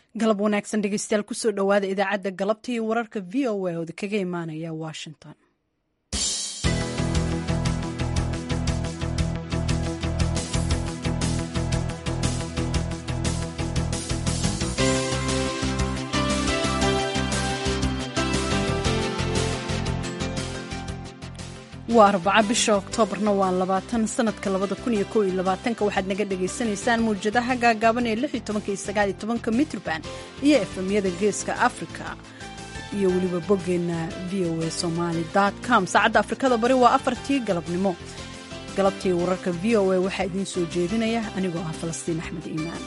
galab wanaagsan dhegeystayaal kusoo dhowaada idaacadda galabta iyo wararka v o a ooda kaga imaanaya washington waa arbaca bisha oktoobarna waa labaatan sanadka labada kun iyo kow iyo labaatanka waxaad naga dhagaysanaysaan mawjadaha gaagaaban ee lix iyo tobanka iyo sagaal iyo tobanka mitrban iyo efemyada geeska africa iyo weliba boggeenna v o a somaali com saacadda afrikada bari waa afartii galabnimo galabtii wararka v o a waxaa idiin soo jeedinaya anigoo ah falastiin axmed iimaan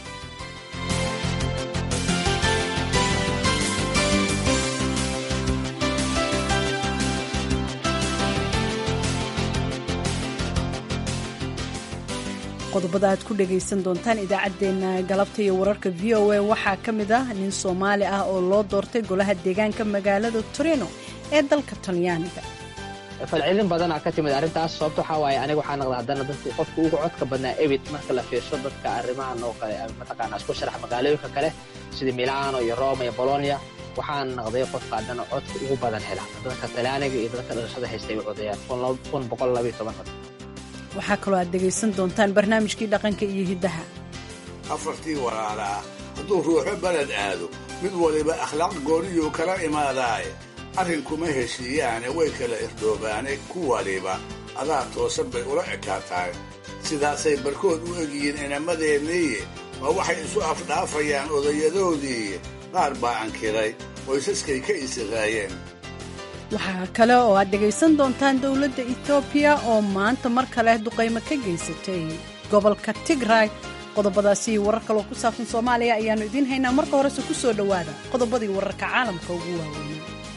qodobada aad ku dhagaysan doontaan idaacaddeenna galabta iyo wararka v o a waxaa ka mid ah nin soomaali ah oo loo doortay golaha deegaanka magaalada torino ee dalka talyaaniga falcelin badanaa ka timid arrintaas sababto waxaa waaye aniga waxaa naqda haddana dadkii qofka ugu codka badnaa ebit marka la fiirsho dadka arrimahan oo kale mataqaanaa isku sharax magaalooyinka kale sida milano iyo roma iyo bolonia waxaan naqday qofka haddana codka ugu badan hela dadka talyaaniga iyo dadka dhalashada haystay u codayaan kun boqol labayo toban cod waxaa kaloo aad dhegaysan doontaan barnaamijkii dhaqanka iyo hiddaha afartii walaala ah hadduu ruuxo beled aado mid waliba akhlaaq gooniyuu kala imaadaaye arrinkuma heshiiyaane way kala irdhoobaane ku waliba adaa toosan bay ula ekaataay sidaasay barkood u egyihiin inamadeenniiye ma waxay isu afdhaafayaan odayadoodiiye qaar baa ankiray qoysaskay ka isiraayeen waxaa kale oo aad dhegaysan doontaan dowladda etoobiya oo maanta mar kale duqaymo ka geysatay gobolka tigray qodobadaasi warar kaloo ku saabsan soomaaliya ayaannu idiin haynaa marka horese ku soo dhowaada qodobadii wararka caalamka ugu waaweynay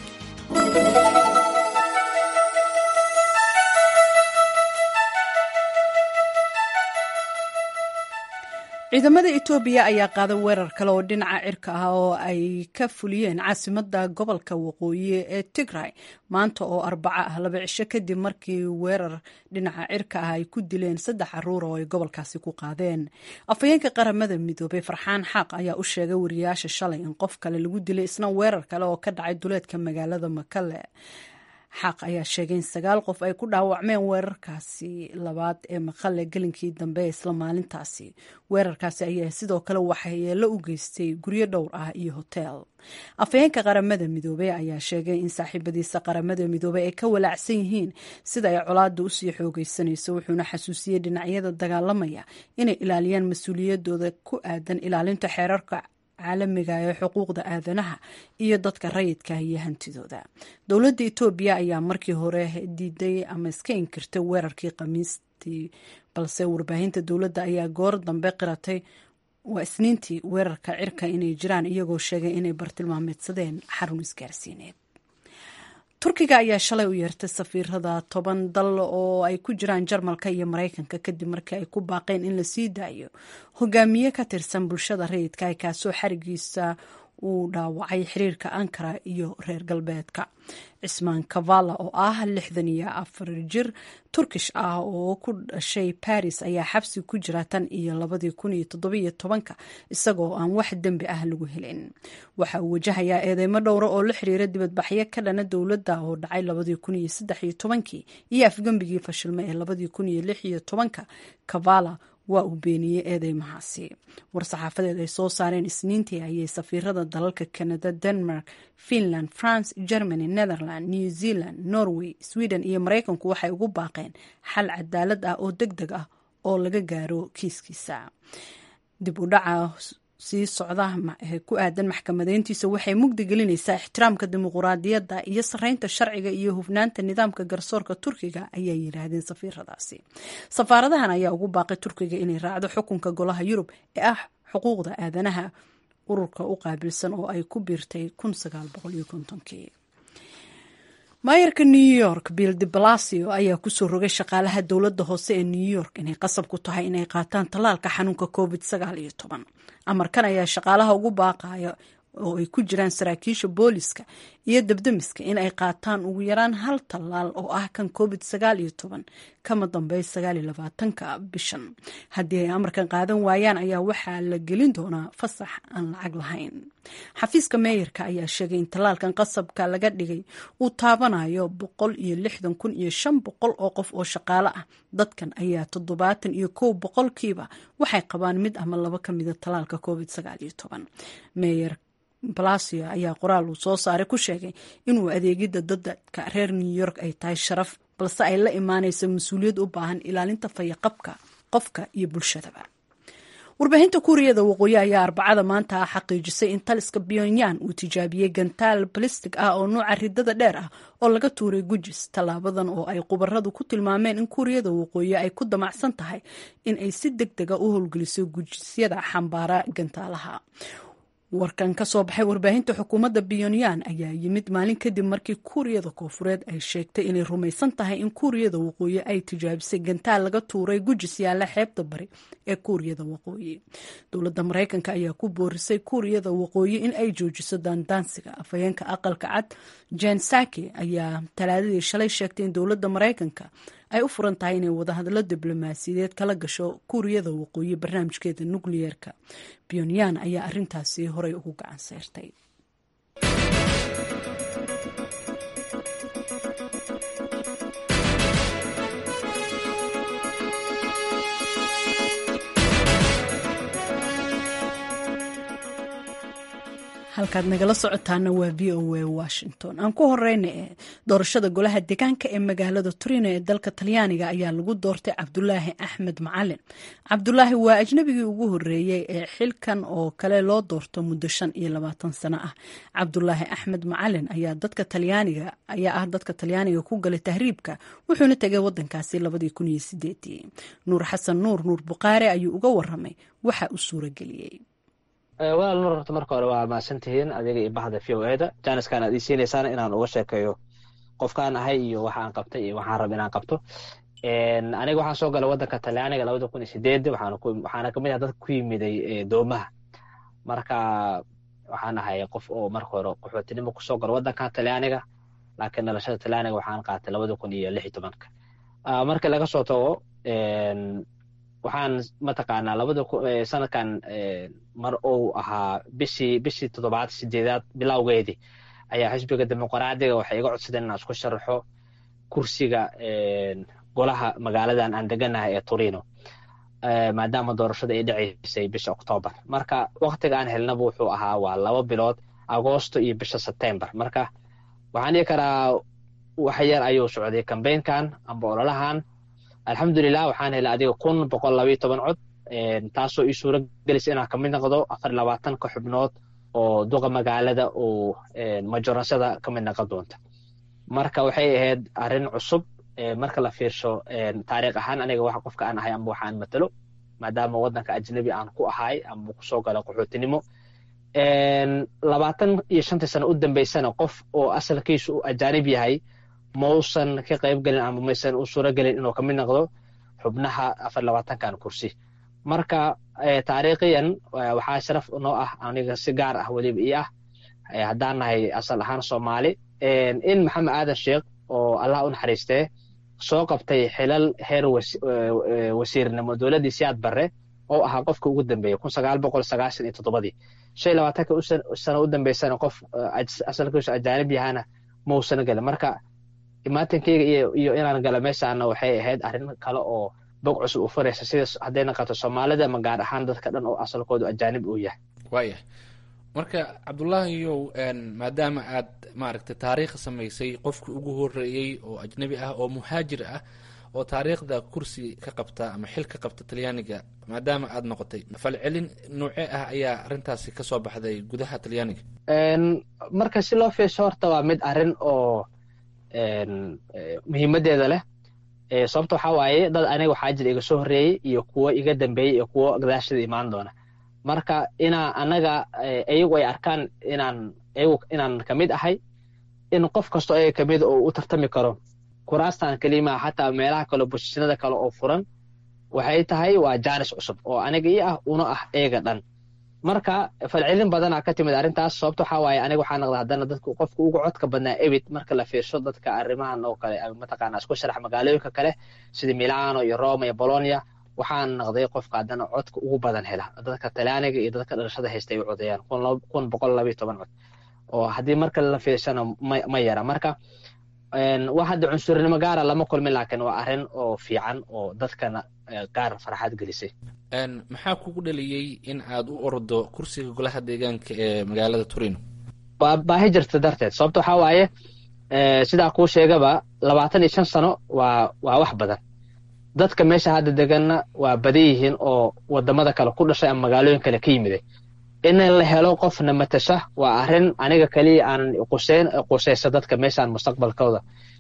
ciidamada etoobiya ayaa qaaday weerar kale oo dhinaca cirka ah oo ay ka fuliyeen caasimada gobolka waqooyi ee tigray maanta oo arbaco ah laba cisho kadib markii weerar dhinaca cirka ah ay ku dileen saddex caruur oo ay gobolkaasi ku qaadeen afhayeenka qaramada midoobay farxaan xaaq ayaa u sheegay wariyaasha shalay in qof kale lagu dilay isna weerar kale oo ka dhacay duleedka magaalada makale xaaq ayaa sheegay in sagaal qof ay ku dhaawacmeen weerarkaasi labaad ee maqale gelinkii dambe ee isla maalintaasi weerarkaasi ayaa sidoo kale waxyeelo u geystay guryo dhowr ah iyo hoteel afhayeenka qaramada midoobey ayaa sheegay in saaxiibadiisa qaramada midoobey ay ka walaacsan yihiin sida ay colaada usii xoogeysanayso wuxuuna xasuusiyey dhinacyada dagaalamaya inay ilaaliyaan mas-uuliyadooda ku aadan ilaalinta xeerarka caalamiga ee xuquuqda aadanaha iyo dadka rayidka iyo hantidooda dowladda etoobiya ayaa markii hore diiday ama iska inkirtay weerarkii khamiistii balse warbaahinta dowladda ayaa goor dambe qiratay waa isniintii weerarka cirka inay jiraan iyagoo sheegay inay bartilmaameedsadeen xarun isgaarsiineed turkiga ayaa shalay u yeertay safiirada toban dal oo ay ku jiraan jarmalka iyo maraykanka kadib markii ay ku baaqeen in la sii daayo hogaamiye ka tirsan bulshada rayidka kaasoo xarigiisa uu dhaawacay xiriirka ankara iyo reer galbeedka cismaan kavala oo ah lixdan iyo afar jir turkish ah oo ku dhashay baris ayaa xabsi ku jira tan iyo labadii kun iyo toddobiyo tobanka isagoo aan wax dembi ah lagu helin waxa uu wajahayaa eedeymo dhowra oo la xiriira dibadbaxyo ka dhana dowladda oo dhacay labadii kun iyo saddex iyo tobankii iyo afgembigii fashilme ee labadii kun iyo lix iyo tobanka kavala waa uu beeniyey eedeymahaasi war-saxaafadeed ay soo saareen isniintii ayay safiirada dalalka canada denmark finland france germany netherland new zealand norway sweden iyo maraykanku waxay ugu baaqeen xal cadaalad ah oo deg deg ah oo laga gaaro kiiskiisa dib u dhaca sii socda ee ku aadan maxkamadeyntiisa waxay mugdi gelinaysaa ixtiraamka dimuquraadiyadda iyo sareynta sharciga iyo hufnaanta nidaamka garsoorka turkiga ayay yidhaahdeen safiiradaasi safaaradahan ayaa ugu baaqay turkiga inay raacdo xukunka golaha yurub ee ah xuquuqda aadanaha ururka u qaabilsan oo ay ku biirtay kii maayarka new york bill de blasio ayaa kusoo rogay shaqaalaha dowladda hoose ee new york inay qasab ku tahay inay qaataan tallaalka xanuunka covid amarkan ayaa shaqaalaha ugu baaqaya oo ay ku jiraan saraakiisha booliska iyo dabdamiska in ay qaataan ugu yaraan hal tallaal oo ah kan covid sagaal iyo toban kama dambey sagaal iyo labaatanka bishan haddii ay amarkan qaadan waayaan ayaa waxaa la gelin doonaa fasax aan lacag lahayn xafiiska meeyarka ayaa sheegay in tallaalkan qasabka laga dhigay uu taabanayo boqol iyo lixdan kun iyo shan boqol oo qof oo shaqaale ah dadkan ayaa toddobaatan iyo kow boqolkiiba waxay qabaan mid ama laba ka mida tallaalka covid sagaal iyo toban meeyer balacio ayaa qoraal uu soo saaray ku sheegay inuu adeegidda dadka reer new york ay tahay sharaf balse ay la imaanaysa mas-uuliyad u baahan ilaalinta fayaqabka qofka iyo bulshadaba warbaahinta kuuriyada waqooyi ayaa arbacada maanta xaqiijisay in taliska pyongyang uu tijaabiyey gantaal balistig ah oo nuuca ridada dheer ah oo laga tuuray gujis tallaabadan oo ay khubaradu ku tilmaameen in kuuriyada waqooyi ay ku damacsan tahay in ay si deg dega u howlgeliso gujisyada xambaara gantaalaha warkan ka soo baxay warbaahinta xukuumadda pyongyang ayaa yimid maalin kadib markii kuuriyada koofureed ay sheegtay inay rumaysan tahay in kuuriyada waqooyi ay tijaabisay gantaal laga tuuray gujis yaalla xeebta bari ee kuuriyada waqooyi dowladda maraykanka ayaa ku boorisay kuuriyada waqooyi in ay joojiso daandaansiga afhayeenka aqalka cad jen saki ayaa talaadadii shalay sheegtay in dowladda maraykanka ay u furan tahay inay wadahadallo diblomaasiyadeed kala gasho kuuriyada waqooyi barnaamijkeeda nukliyeerka pyongyang ayaa arrintaasi horey ugu gacan seyrtay halkaad nagala socotaana waa v o a washington aan ku horeyna ee doorashada golaha deegaanka ee magaalada turino ee dalka talyaaniga ayaa lagu doortay cabdulaahi axmed macalin cabdulaahi waa ajnabigii ugu horeeyey ee xilkan oo kale loo doorto muddo shan iyo labaatan sano ah cabdulaahi axmed macalin ayaa dadka talyaaniga ayaa ah dadka talyaaniga ku galay tahriibka wuxuuna tegay wadankaasi labadii kun iyo sideedii nuur xasan nuur nuur buqaare ayuu uga waramay waxa uu suurageliyey walaal nur horta marka hore waa mahadsantihiin adiga iyo bahda v o eda janiskan aad ii siinaysaana inaan uga sheekeeyo qofkaan ahay iyo waxa aan qabtay iyo waxaan raba inaan qabto aniga waxaan soo galay wadanka talyaaniga labada kun iyo sideed waxaana kamid ah dadka ku yimiday doomaha marka waxaan ahay qof oo marka hore qaxootinimo kusoo galo wadankan talyaaniga laakiin dhalashada talyaaniga waxaan qaatay labada kun iyo lix iyo tobanka marka laga soo tago waxaan mataqaanaa labada sanadkan mar uu ahaa bishii bishii toddobaad sideedaad bilowgeedii ayaa xisbiga dimuqraadiga waxay iga codsadeen inaan isku sharaxo kursiga golaha magaaladan aan deganahay ee turino maadaama doorashada ay dhacaysay bisha oktoobar marka waktiga aan helnaba wuxuu ahaa waa laba bilood agoosto iyo bisha sebtembar marka waxaan dhihi karaa wax yar ayuu socday kambeynkan amba ololahan alxamdulilah waxaan helay adiga kun boqol labayo toban cod taasoo ii suura gelisa inaan kamid noqdo afar labaatanka xubnood oo duqa magaalada oo majoransada kamid noqon doonta marka waxay ahayd arrin cusub marka la fiirsho taariikh ahaan aniga wax qofka aan ahay amba waxaan matalo maadaama wadanka ajnabi aan ku ahay amba kusoo galo qaxootinimo labaatan iyo shantii sano u dambeysana qof oo asalkiisu uu ajaanib yahay mausan ka qayb gelin ama maysan u suura gelin inuu kamid noqdo xubnaha afar labaatankan kursi marka taariikhiyan waxaa sharaf noo ah aniga si gaar ah weliba ii ah haddaan nahay asal ahaan soomaali in maxamed aadan sheekh oo allah u naxariistee soo qabtay xilal heer wasiirnimo dowladdii siyaad barre oo ahaa qofka ugu dambeeyey kun sagaal boqol sagaashan iyo toddobadii shan iyo labaatanka sano u dambeysana qof asalkiisu ajaanib yahana mausan gelin marka imaatankeyga iyo inaan gala meeshaana waxay ahayd arrin kale oo bog cusub u furaysa sida hadday naqato soomaalida ama gaar ahaan dadka dhan oo asalkoodu ajaanib uu yahay waayah marka cabdullaahiyow maadaama aad maaragtay taariikh samaysay qofkii ugu horeeyey oo ajnabi ah oo muhaajir ah oo taariikhda kursi ka qabta ama xil ka qabta talyaaniga maadaama aad noqotay falcelin noocee ah ayaa arrintaasi kasoo baxday gudaha talyaaniga marka si loo fiirsho horta waa mid arrin oo muhiimadeeda leh sababta waxaa waaye dad aniga waxaa jira iga soo horreeyey iyo kuwo iga dambeeyey iyo kuwo gadaashada imaan doona marka inaa anaga iyagu ay arkaan inaan iyagu inaan kamid ahay in qof kasto ayaga kamid oo u tartami karo kuraastan kelimaa xataa meelaha kale bosishinada kale oo furan waxay tahay waa jaanis cusub oo aniga ii ah una ah eega dhan marka falcelin badanaa ka timid arrintaas sababto waxaa waaye aniga waxaa naqda haddana dadku qofka ugu codka badnaa ebit marka la fiirsho dadka arrimahan oo kale mataqaana isku sharax magaalooyinka kale sida milano iyo roma iyo bolonia waxaan naqday qofka haddana codka ugu badan hela dadka talyaaniga iyo dadka dhalashada haysta ay u codeeyaan kun boqol laba iyo toban cod oo haddii marka la fiirshana ma yara marka wax hadda cunsurnimo gaara lama kulmin laakiin waa arrin oo fiican oo dadkana gaar farxad gelisay maxaa kugu dhaliyey in aad u ordo kursiga golaha deegaanka ee magaalada turino baahi jirta darteed sababta waxaa waaye sidaa kuu sheegaba labaatan iyo shan sano waa waa wax badan dadka meesha hadda deganna waa badan yihiin oo wadamada kale ku dhashay ama magaalooyin kale ka yimiday in la helo qofna matasha waa arrin aniga kaliya aanan quseyn quseysa dadka meeshaan mustaqbalkooda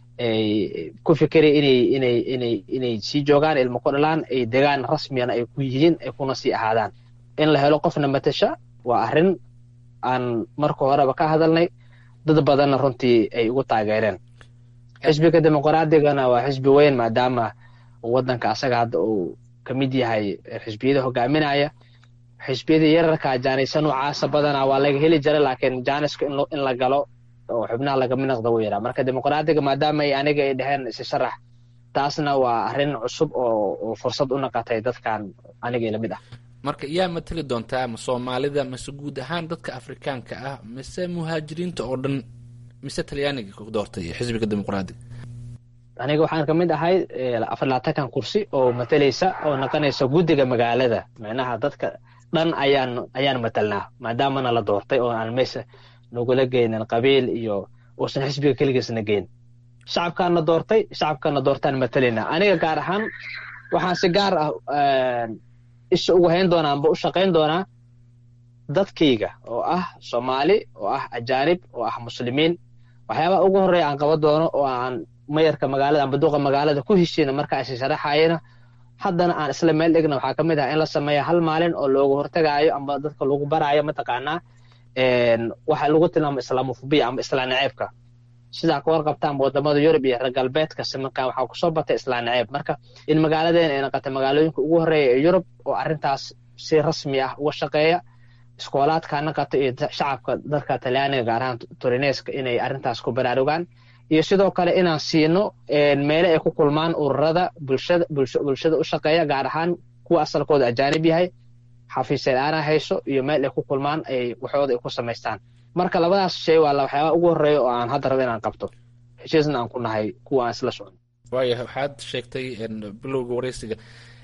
ku fikiraya inay inay inay inay sii joogaan ilmo ku dhalaan ay degaan rasmiyana ay ku yihiin ay kuna sii ahaadaan in la helo qofna matasha waa arrin aan marka horeba ka hadalnay dad badanna runtii ay ugu taageereen xisbiga dimuqraadiyagana waa xisbi weyn maadaama waddanka asaga hadda uu ka mid yahay xisbiyada hogaaminaya xisbiyada yararka jaanisa noocaasa badanaa waa laga heli jira laakiin jaaniska in la galo oo xubnaha lagama naqda wuu yaraa marka dimuqraadiga maadaama ay aniga ay dheheen isi sharax taasna waa arrin cusub oo fursad u naqatay dadkan aniga lamid ah marka yaa matali doontaa ma soomaalida mise guud ahaan dadka afrikaanka ah mise muhaajiriinta oo dhan mise talyaaniga ku doortay xisbiga dimuqraadiga aniga waxaan ka mid ahay afar labaatankan kursi oo matalaysa oo naqanaysa guddiga magaalada micnaha dadka dhan ayaan ayaan matalnaa maadaamana la doortay oo aan meesha nagula geynin qabiil iyo uusan xisbiga keligiisna geyn shacabkaana doortay shacabkana doortaan matalayna aniga gaar ahaan waxaan si gaar ah isha ugu hayn doonaa amba u shaqayn doonaa dadkayga oo ah soomaali oo ah ajaanib oo ah muslimiin waxyaabaha ugu horreeya aan qaban doono oo aan mayarka magaalada amba duqa magaalada ku heshiina marka is sharaxayana haddana aan isla meel dhigna waxaa ka mid ah in la sameeya hal maalin oo looga hortagaayo amba dadka lagu baraayo mataqaanaa waxa lagu tilmaamo islaamofobiya amba islaan naceebka sidaa ka warqabtaan wadamada yurub iyo reer galbeedka simankan waxaa kusoo batay islaan naceeb marka in magaaladeena ay naqatay magaalooyinka ugu horreeya ee yurub oo arrintaas si rasmi ah uga shaqeeya iskoolaadka naqata iyo shacabka dadka talyaaniga gaar ahaan turineska inay arrintaas ku baraarugaan iyo sidoo kale inaan siino meele ay ku kulmaan ururada bulshada bulshada u shaqeeya gaar ahaan kuwa asalkooda ajaanib yahay xafiiseed aanaa hayso iyo meel ay ku kulmaan ay waxooda ay ku samaystaan marka labadaas shay waa waxyaaba ugu horreeya oo aan hadda rabo inaan qabto heshiisna aan ku nahay kuwa aan isla socon waaya waxaad sheegtay bilowga wareysiga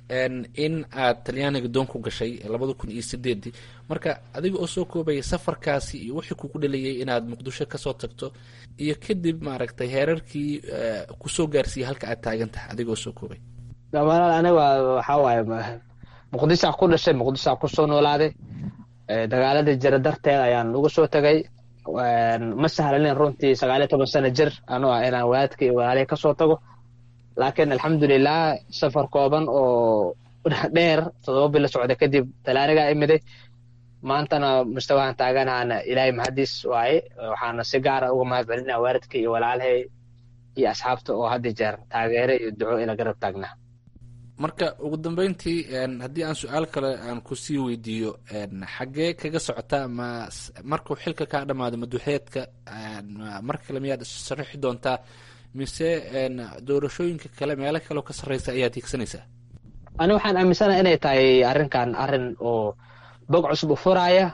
in aad talyaaniga doon ku gashay labada kun iyo sideedii marka adiga oo soo koobaya safarkaasi iyo wixii kugu dhaliyay inaad muqdisho kasoo tagto iyo kadib maaragtay heerarkii kusoo gaarsiiyey halka aad taagan tahay adiga oo soo koobay walaal aniga waxaa waaye muqdishaa ku dhashay muqdishaa kusoo noolaaday dagaaladii jira darteed ayaan uga soo tegay ma sahlanin runtii sagaaliyo toban sano jir anuu ah inaan walaadka iyo walaalihii kasoo tago laakiin alxamdulilah safar kooban oo dheer todoba bilo socda kadib talaanigaa imiday maantana mustawahan taaganaana ilaahay mahadiis waaye waxaana si gaara uga mahad celinaa waalidka iyo walaalahay iyo asxaabta oo hadda jeer taageere iyo duco ila garab taagnaa marka ugu dambeyntii haddii aan su-aal kale aan kusii weydiiyo xaggee kaga socotaa ma markuu xilka kaa dhamaado maduxeedka mar kale miyaad sharaxi doontaa mise doorashooyinka kale meelo kaleo ka sarreysa ayaad hiigsanaysaa ani waxaan aaminsanaha inay tahay arrinkan arrin oo bog cusub u furaaya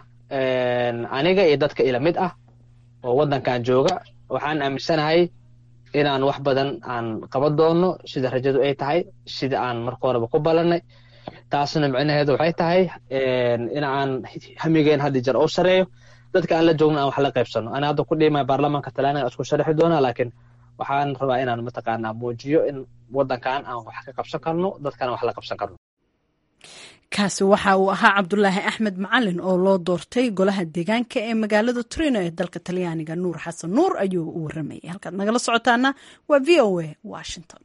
aniga iyo dadka ila mid ah oo waddankan jooga waxaan aaminsanahay inaan wax badan aan qaban doono sida rajadu ay tahay sida aan marka horeba ku ballanay taasna micnaheedu waxay tahay in aan hamigeen haddi jar oo sareeyo dadka aan la joogno aan wax la qaybsano ani hadda ku dhiimaya baarlamaanka talaaniga isku sharaxi doonaa laakiin waxaan rabaa inaan mataqaanaa muujiyo in waddankan aan wax ka qabsan karno dadkana wax la qabsan karno kaasi waxa uu ahaa cabdulaahi axmed macalin oo loo doortay golaha deegaanka ee magaalada turino ee dalka talyaaniga nuur xasan nuur ayuu u waramayay halkaad nagala socotaana waa v o a washington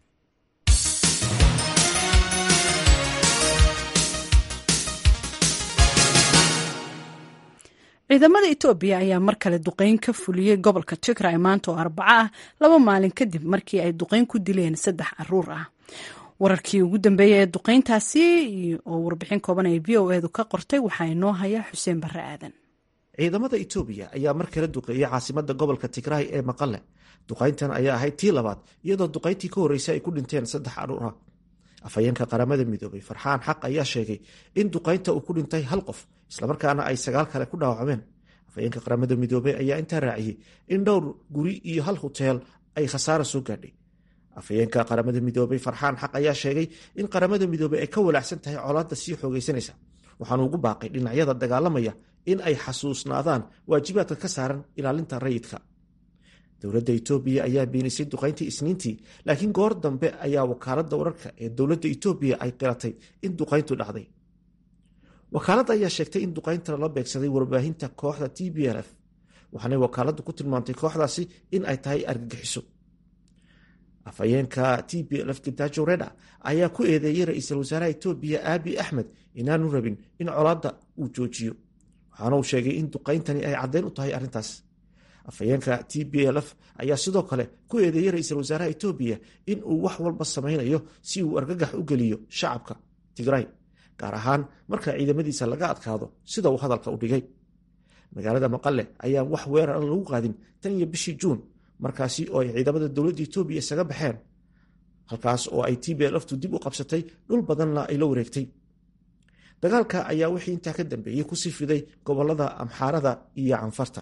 ciidamada etoobiya ayaa mar kale duqeyn ka fuliyey gobolka tigray maanta oo arbaco ah laba maalin kadib markii ay duqeyn ku dileen saddex caruur ah wararkii ugu dambeeyey ee duqeyntaasi oo warbixin kooban ay v o edu ka qortay waxaa inoo haya xuseen barre aadan ciidamada etoobiya ayaa mar kale duqeeyey caasimada gobolka tigraay ee maqale duqayntan ayaa ahayd tii labaad iyadoo duqayntii ka horreysay ay ku dhinteen saddex caruur ah afhayeenka qaramada midoobay farxaan xaq ayaa sheegay in duqaynta uu ku dhintay hal qof islamarkaana ay sagaal kale ku dhaawacmeen afhayeenka qaramada midoobey ayaa intaa raaciyey in dhowr guri iyo hal huteel ay khasaara soo gaadhay afhayeenka qaramada midoobey farxaan xaq ayaa sheegay in qaramada midoobey ay ka walaacsan tahay colaadda sii xoogaysanaysa waxaanu ugu baaqay dhinacyada dagaalamaya in ay xasuusnaadaan waajibaadka ka saaran ilaalinta rayidka dowladda etoobiya ayaa beenisay duqayntii isniintii laakiin goor dambe ayaa wakaaladda wararka ee dowladda etoobiya ay qiratay in duqayntu dhacday wakaaladda ayaa sheegtay in duqaynta lala beegsaday warbaahinta kooxda t b l f waxaanay wakaaladdu ku tilmaamtay kooxdaasi in ay tahay argagixiso afhayeenka t b l f gitajo reda ayaa ku eedeeyey ra-iisul wasaaraha etoobiya aabi axmed inaanu rabin in colaadda uu joojiyo waxaana uu sheegay in duqayntani ay caddeyn u tahay arrintaas afhayeenka t b l f ayaa sidoo kale ku eedeeyey ra-iisul wasaaraha etoobiya in uu wax walba samaynayo si uu argagax u geliyo shacabka tigray gaar ahaan marka ciidamadiisa laga adkaado sida uu hadalka u dhigay magaalada maqale ayaan wax weerar lagu qaadin tan iyo bishii juun markaasi oo ay ciidamada dowladda etoobiya isaga baxeen halkaas oo ay t b l ftu dib u qabsatay dhul badanna ay la wareegtay dagaalka ayaa wixii intaa ka dambeeyey ku sii fiday gobolada amxaarada iyo canfarta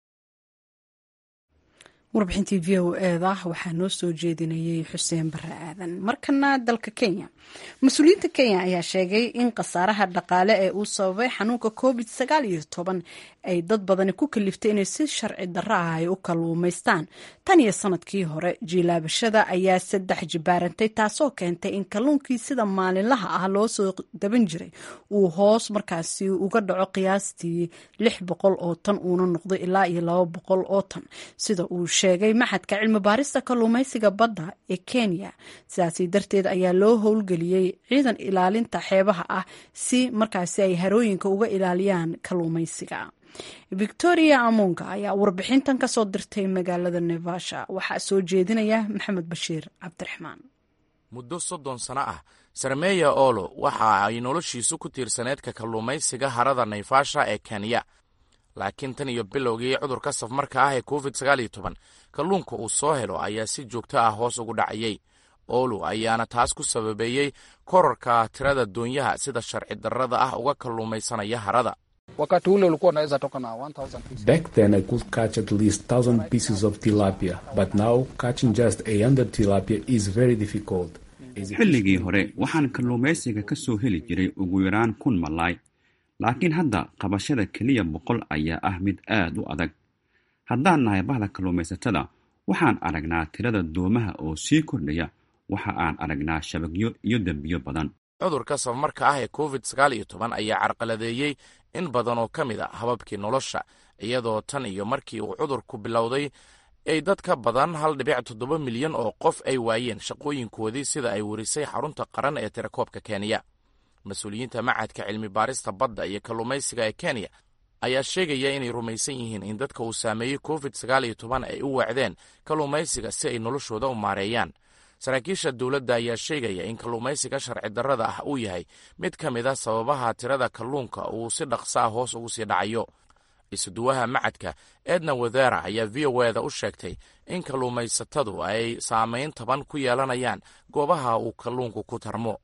warbixintii v o eda waxaa noo soo jeedinayay xuseen bare aadan markana dalka kenya mas-uuliyiinta kenya ayaa sheegay in khasaaraha dhaqaale ee uu sababay xanuunka covid sagaal iyo toban ay dad badani ku kaliftay inay si sharci darro ah ay u kalluumaystaan tan iyo sanadkii hore jiilaabashada ayaa saddex jibaarantay taasoo keentay in kalluunkii sida maalinlaha ah loo soo daban jiray uu hoos markaasi uga dhaco qiyaastii lix boqol oo tan uuna noqdo ilaa iyo laba boqol oo tan sida uu sheegay maxadka cilmi baarista kalluumaysiga badda ee kenya sidaasi darteed ayaa loo howlgeliyey ciidan ilaalinta xeebaha ah si markaasi ay harooyinka uga ilaaliyaan kalluumaysiga victoria amonga ayaa warbixintan kasoo dirtay magaalada nevasha waxaa soo jeedinaya maxamed bashiir cabdiraxmaan muddo soddon sano ah sarmeya olo waxa ay noloshiisu ku tiirsaneedka kalluumaysiga harada naivasha ee kenya laakiin tan iyo bilowgii cudurka safmarka ah ee covid sagaal iyo toban kalluunka uu soo helo ayaa si joogto ah hoos ugu dhacayey olu ayaana taas ku sababeeyey korarka tirada doonyaha sida sharci darrada ah uga kalluumaysanaya harada wakati ule ulikuwa unaweza toka na 1000 pieces. Back then, I could catch at least 1,000 pieces of tilapia, but now catching just 100 tilapia is very difficult. xilligii hore waxaan kalluumaysiga ka soo heli jiray ugu yaraan kun malaay laakiin hadda qabashada keliya boqol ayaa ah mid aad u adag haddaan nahay bahda kalluumaysatada waxaan aragnaa tirada doomaha oo sii kordhaya waxa aan aragnaa shabagyo iyo dembiyo badan cudurka safmarka ah ee covid sagaal iyo toban ayaa carqaladeeyey in badan oo ka mid a hababkii nolosha iyadoo tan iyo markii uu cudurku bilowday ay dad ka badan hal dhibic toddoba milyan oo qof ay waayeen shaqooyinkoodii sida ay warisay xarunta qaran ee tirakoobka kenya mas-uuliyiinta macadka cilmi baarista badda iyo kalluumaysiga ee kenya ayaa sheegaya inay rumaysan yihiin in dadka uu saameeyey covid sagaal iyo toban ay u weecdeen kalluumaysiga si ay noloshooda u maareeyaan saraakiisha dowladda ayaa sheegaya in kalluumaysiga sharci darrada ah uu yahay mid ka mid a sababaha tirada kalluunka uu si dhaqsa ah hoos ugu sii dhacayo isuduwaha macadka edna wadera ayaa v o eda u sheegtay in kalluumaysatadu ay saameyn taban ku yeelanayaan goobaha uu kalluunku ku tarmo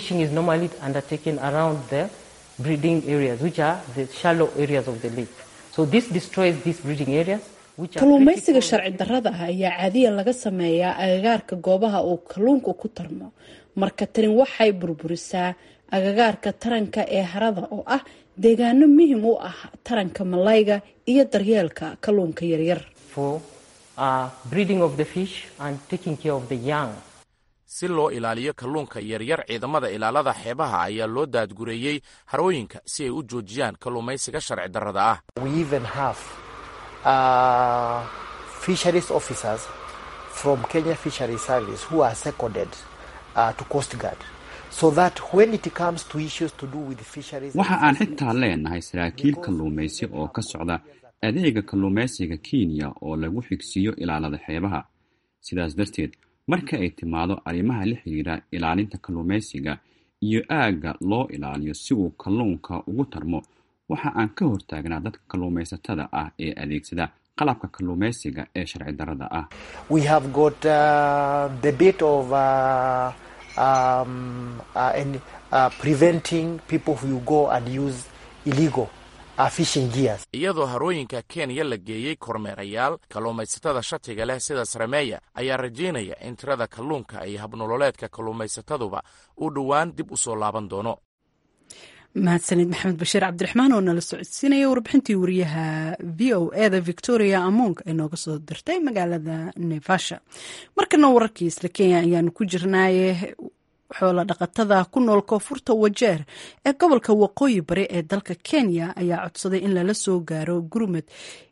kalluumaysiga sharci darrada ah ayaa caadiya laga sameeyaa agagaarka goobaha uu kalluunku ku tarmo marka tani waxay burburisaa agagaarka taranka ee harada oo ah deegaano muhim u ah taranka malayga iyo daryeelka kalluunka yaryar si loo ilaaliyo kalluunka yaryar ciidamada ilaalada xeebaha ayaa loo daadgureeyey harooyinka si ay u joojiyaan kalluumaysiga sharci darrada ah uh, fisheries officers from Kenya Fisheries Service who are seconded uh, to Coast Guard. So that when it comes to issues to do with fisheries... waxa aan xitaa leenahay saraakiil kalluumaysi oo ka socda adeega kalluumaysiga kenya oo lagu xigsiiyo ilaalada xeebaha sidaas darteed marka ay timaado arrimaha la xidhiira ilaalinta kalluumaysiga iyo aagga loo ilaaliyo si uu kalluunka ugu tarmo waxa aan ka hortaagnaa dadka kalluumaysatada ah ee adeegsada qalabka kalluumaysiga ee sharci darrada ah we have got uh, the bit of uh, um, uh, and, uh, preventing people who go and use illegal uh, fishing gears. iyadoo harooyinka kenya la geeyey kormeerayaal kalluumaysatada shatiga leh sida sarameeya ayaa rajaynaya in tirada kalluunka iyo habnololeedka kalluumaysataduba uu dhowaan dib u soo laaban doono mahadsanid maxamed bashiir cabdiraxmaan oo nala socodsiinaya warbixintii wariyaha v o eda victoria among ee nooga soo dirtay magaalada nevasha markana wararkii isla kenya ayaanu ku jirnaaye xoola dhaqatada ku nool koonfurta wajeer ee gobolka waqooyi bari ee dalka kenya ayaa codsaday in lala soo gaaro gurmad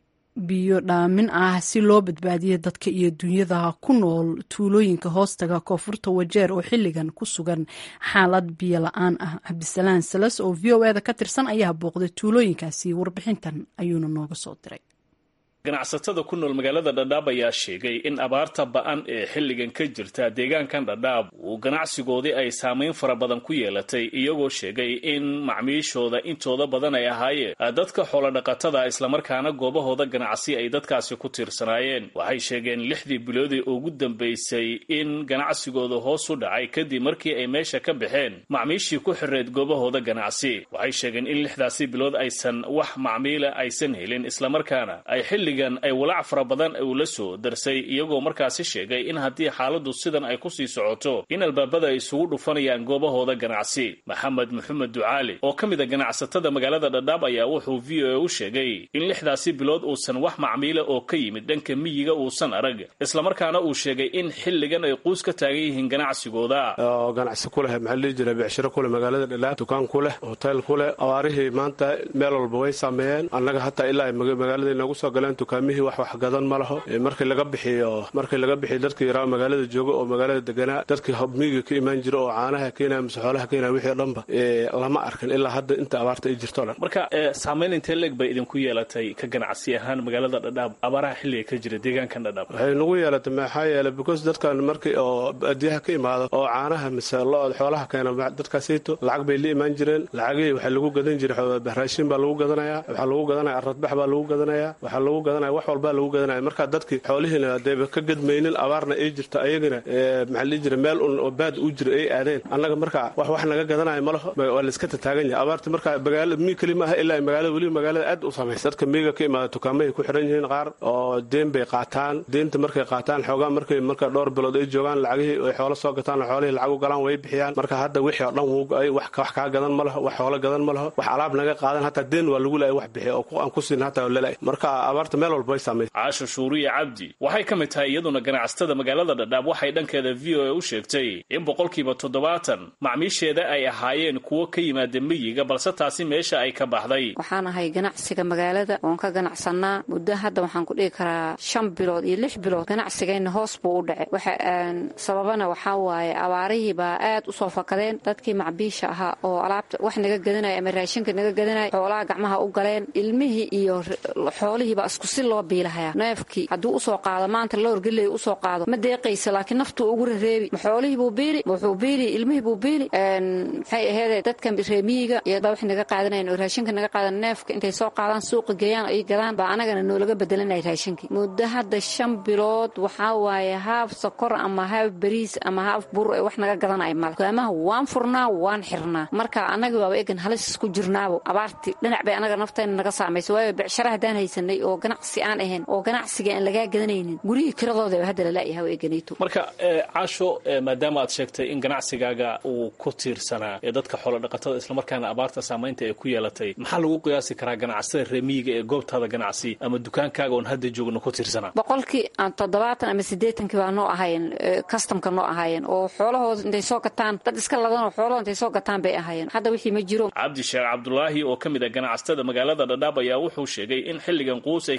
biyo dhaamin ah si loo badbaadiyo dadka iyo dunyada ku nool tuulooyinka hoostaga koonfurta wajeer oo xilligan ku sugan xaalad biyo la-aan ah cabdisalaan salas oo v o eda ka tirsan ayaa booqday tuulooyinkaasi warbixintan ayuuna nooga soo diray ganacsatada ku nool magaalada dhadhaab ayaa sheegay in abaarta ba-an ee xilligan ka jirta deegaankan dhadhaab uu ganacsigoodii ay saamayn fara badan ku yeelatay iyagoo sheegay in macmiishooda intooda badan ay ahaayeen dadka xoolodhaqatada islamarkaana goobahooda ganacsi ay dadkaasi ku tiirsanaayeen waxay sheegeen lixdii biloodii ugu dambaysay in ganacsigooda hoos u dhacay kadib markii ay meesha ka baxeen macmiishii ku xireed goobahooda ganacsi waxay sheegeen in lixdaasi bilood aysan wax macmiila aysan helin islamarkaana ay xilligan ay walaac fara badan uu la soo darsay iyagoo markaasi sheegay in haddii xaaladdu sidan ay ku sii socoto in albaabada ay isugu dhufanayaan goobahooda ganacsi maxamed maxamed ducaali oo ka mid a ganacsatada magaalada dhadhaab ayaa wuxuu v o a u sheegay in lixdaasi bilood uusan wax macmiila oo ka yimid dhanka miyiga uusan arag islamarkaana uu sheegay in xilligan ay quus ka taagan yihiin ganacsigooda oo ganacsi ku leh maxaa lihi jira becshiro kuleh magaalada dhadhaab dukaan ku leh hotel ku leh abaarihii maanta meel walba way saameeyeen annaga hataa ilaa ay magaalada inoogu soo galeen dukaamihii wax wax gadan ma laho markii laga bixiyo markii laga bixiyo dadkii yaraa magaalada jooga oo magaalada deganaa dadkii miyiga ka imaan jira oo caanaha keenaya mise xoolaha keenaya wixii o dhanba lama arkin ilaa hadda inta abaarta ay jirto dhan marka saamayn intee leeg bay idinku yeelatay ka ganacsi ahaan magaalada dhadhaab abaaraha xilliga ka jira deegaankan dhadhaab waxay nagu yeelatay maxaa yeelay because dadkan markii oo baadiyaha ka imaado oo caanaha mise lo-od xoolaha keena dadkaasiito lacag bay la imaan jireen lacagihii waxaa lagu gadan jiray raashin baa lagu gadanayaa waxaa lagu gadanaya aradbax baa lagu gadanayaa waxaa lagu gadanaya wax walbaa lagu gadanaya marka dadkii xoolihiina hadayba ka gadmaynin abaarna ay jirta ayagana maxaa lihi jira meel un oo baad u jira ay aadeen annaga marka wax wax naga gadanaya ma laho waa la iska tataagan yahay abaarta marka magaalada miy keli maaha ilaa magaalada weliba magaalada aad u samaysa dadka miyiga ka imaada dukaamahay ku xiran yihiin qaar oo deen bay qaataan deenta markay qaataan xoogaa markay marka dhowr bilood ay joogaan lacagihii ay xoolo soo gataan xoolihii lacag u galaan way bixiyaan marka hadda wixii oo dhan wuu wax kaa gadan ma laho wax xoolo gadan ma laho wax alaab naga qaadan hataa deen waa lagu laay wax bixiya oo aan ku siin hataa lala marka abaarta meel walba way samaysa caasho shuuriya cabdi waxay ka mid tahay iyaduna ganacsatada magaalada dhadhaab waxay dhankeeda v o a u sheegtay in boqolkiiba toddobaatan macmiisheeda ay ahaayeen kuwo ka yimaada miyiga balse taasi meesha ay ka baxday waxaan ahay ganacsiga magaalada oon ka ganacsanaa muddo hadda waxaan ku dhihi karaa shan bilood iyo lix bilood ganacsigayna hoos buu u dhacay waxa sababana waxaa waaye abaarihii baa aad u soo fakadeen dadkii macbiisha ahaa oo alaabta wax naga gadanaya ama raashinka naga gadanaya xoolaha gacmaha u galeen ilmihii iyo xoolihiibaa isku si loo biilahaya neefkii hadduu usoo qaado maanta loorgeley usoo qaado ma deeqaysa laakiin naftuu ugu rareebi ma xoolihiibuu biili wuxuu biili ilmihiibuu biili maxay aheede dadkan reemiyiga iyobaa wax naga qaadanayan oo raashinka naga qaadan neefka intay soo qaadaan suuqa geeyaan ay gadaan baa anagana noolaga bedelanaya raashinkii muddo hadda shan bilood waxaa waaye haaf sokor ama haaf bariis ama haaf bur ee wax naga gadanaya male dukaamaha waan furnaa waan xirnaa marka anagii waaba egan halis isku jirnaabo abaartii dhinac bay anaga naftayna naga saamaysa waayo becshara haddaan haysanay oo ganacsi aan ahayn oo ganacsiga aan lagaa gadanaynin gurihii kiradooda hadda lalayaha waa eganayto marka caasho maadaama aad sheegtay in ganacsigaaga uu ku tiirsanaa ee dadka xoolodhaqatada islamarkaana abaarta saamaynta ay ku yeelatay maxaa lagu qiyaasi karaa ganacsatada reemiyiga ee goobtaada ganacsi ama dukaankaaga oon hadda joogno ku tiirsanaa boqolkii aan toddobaatan ama siddeetankii baa noo ahaayeen kastamka noo ahaayeen oo xoolahooda intay soo gataan dad iska ladanoo xoolahooda intay soo gataan bay ahaayeen hadda wixii ma jiro cabdi sheekh cabdulaahi oo ka mid a ganacsatada magaalada dhadhaab ayaa wuxuu sheegay in xilligan quus ay ka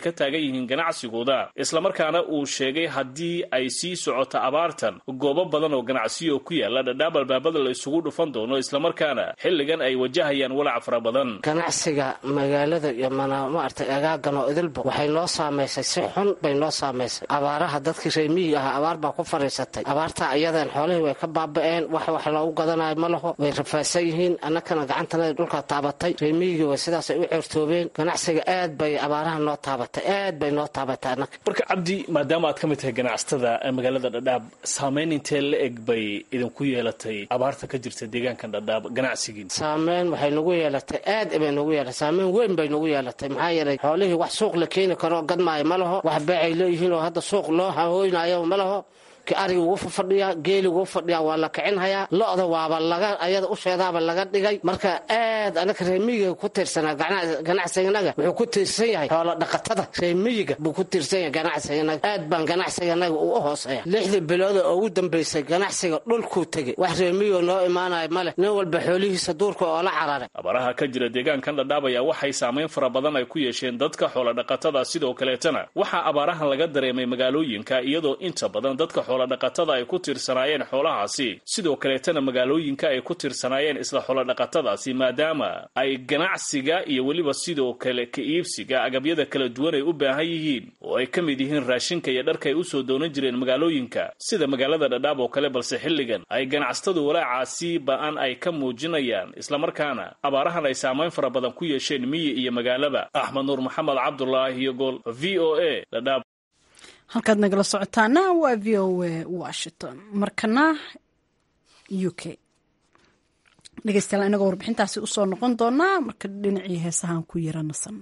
ka taagan yihiin ganacsigooda islamarkaana uu sheegay haddii ay sii socoto abaartan goobo badan oo ganacsiyo ku yaala dhadhaab albaabada la isugu dhufan doono islamarkaana xilligan ay wajahayaan walac fara badan ganacsiga magaalada iyo maaragtay agaagan oo idilba waxay noo saamaysay si xun bay noo saamaysay abaaraha dadkii reemiyiga ahaa abaar baa ku fadhiisatay abaartaa iyadeen xoolihii way ka baaba'een wax wax loogu gadanayo ma laho way rafaadsan yihiin annakana gacantanada dhulka taabatay reemiyigii way sidaasay u ceertoobeen ganacsiga aad bay abaaraha noo taabatay aad bay noo taabatay annaka marka cabdi maadaama aad ka mid tahay ganacsatada magaalada dhadhaab saamayn intee la eg bay idinku yeelatay abaarta ka jirta deegaankan dhadhaab ganacsigiin saameyn waxay nagu yeelatay aad bay nagu yeelatay saameyn weyn bay nagu yeelatay maxaa yeelay xoolihii wax suuq la keeni karo gadmaayo ma laho wax beecay leeyihiin oo hadda suuq loo hahooynayo ma laho ariga ugu fadhiyaa geeliga ugu fadhiyaa waa la kicinhayaa lo-da waaba laga ayada usheedaaba laga dhigay marka aad anaka reemiyiga ku tiirsanaa ganacsiganaga wuxuu ku tiirsan yahay xoolo dhaqatada reemiyiga buu ku tiirsan yahay ganacsiganaga aad baan ganacsiganaga uu u hooseeya lixdii bilooda oo ugu dambaysay ganacsiga dhulkuu tegey wax reemiyiga noo imaanayo male nin walba xoolihiisa duurka oo la cararay abaaraha ka jira deegaankan dhadhaab ayaa waxay saamayn fara badan ay ku yeesheen dadka xoolo dhaqatada sidoo kaleetana waxaa abaarahan laga dareemay magaalooyinka iyadoo inta badan dadka dhaqatada ay ku tiirsanaayeen xoolahaasi sidoo kaleetana magaalooyinka ay ku tiirsanaayeen isla xoolodhaqatadaasi maadaama ay ganacsiga iyo weliba sidoo kale ka iibsiga agabyada kala duwan ay u baahan yihiin oo ay ka mid yihiin raashinka iyo dharka ay usoo doonan jireen magaalooyinka sida magaalada dhadhaab oo kale balse xilligan ay ganacsatadu walaacaasi ba-an ay ka muujinayaan islamarkaana abaarahan ay saamayn fara badan ku yeesheen miyi iyo magaalaba axmed nuur maxamed cabdulaahi iyo gool v o a dhadhaab halkaad nagala socotaana waa v o a washington markana u k dhegeystayaal inagoo warbixintaasi usoo noqon doonaa marka dhinacii heesahaan ku yara nasano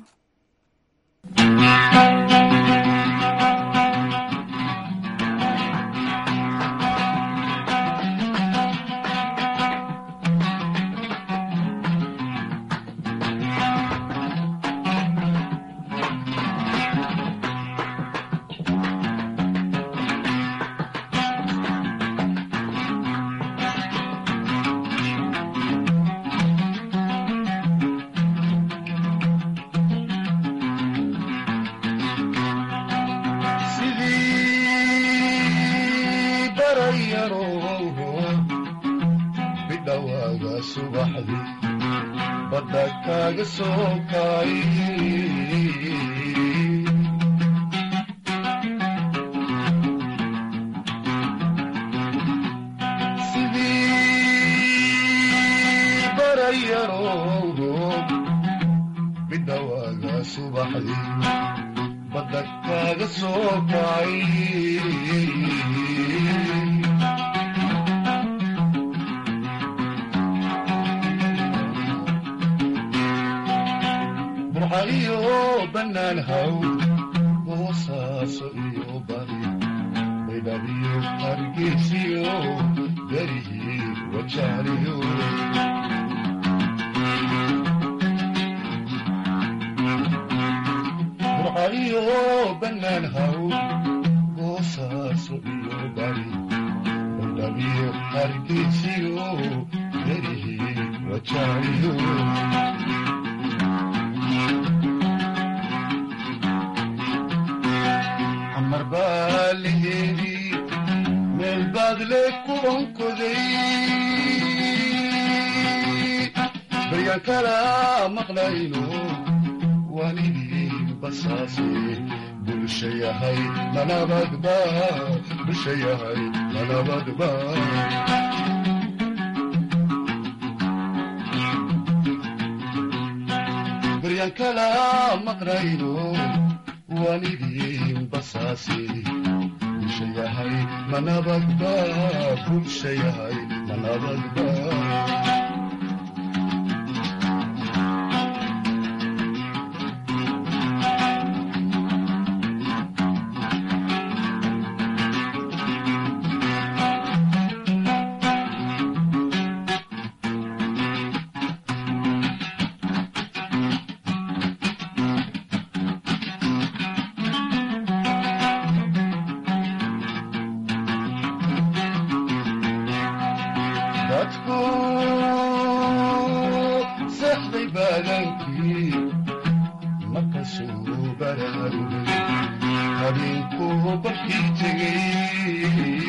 soo baraarugay habeenkuu barkii tegay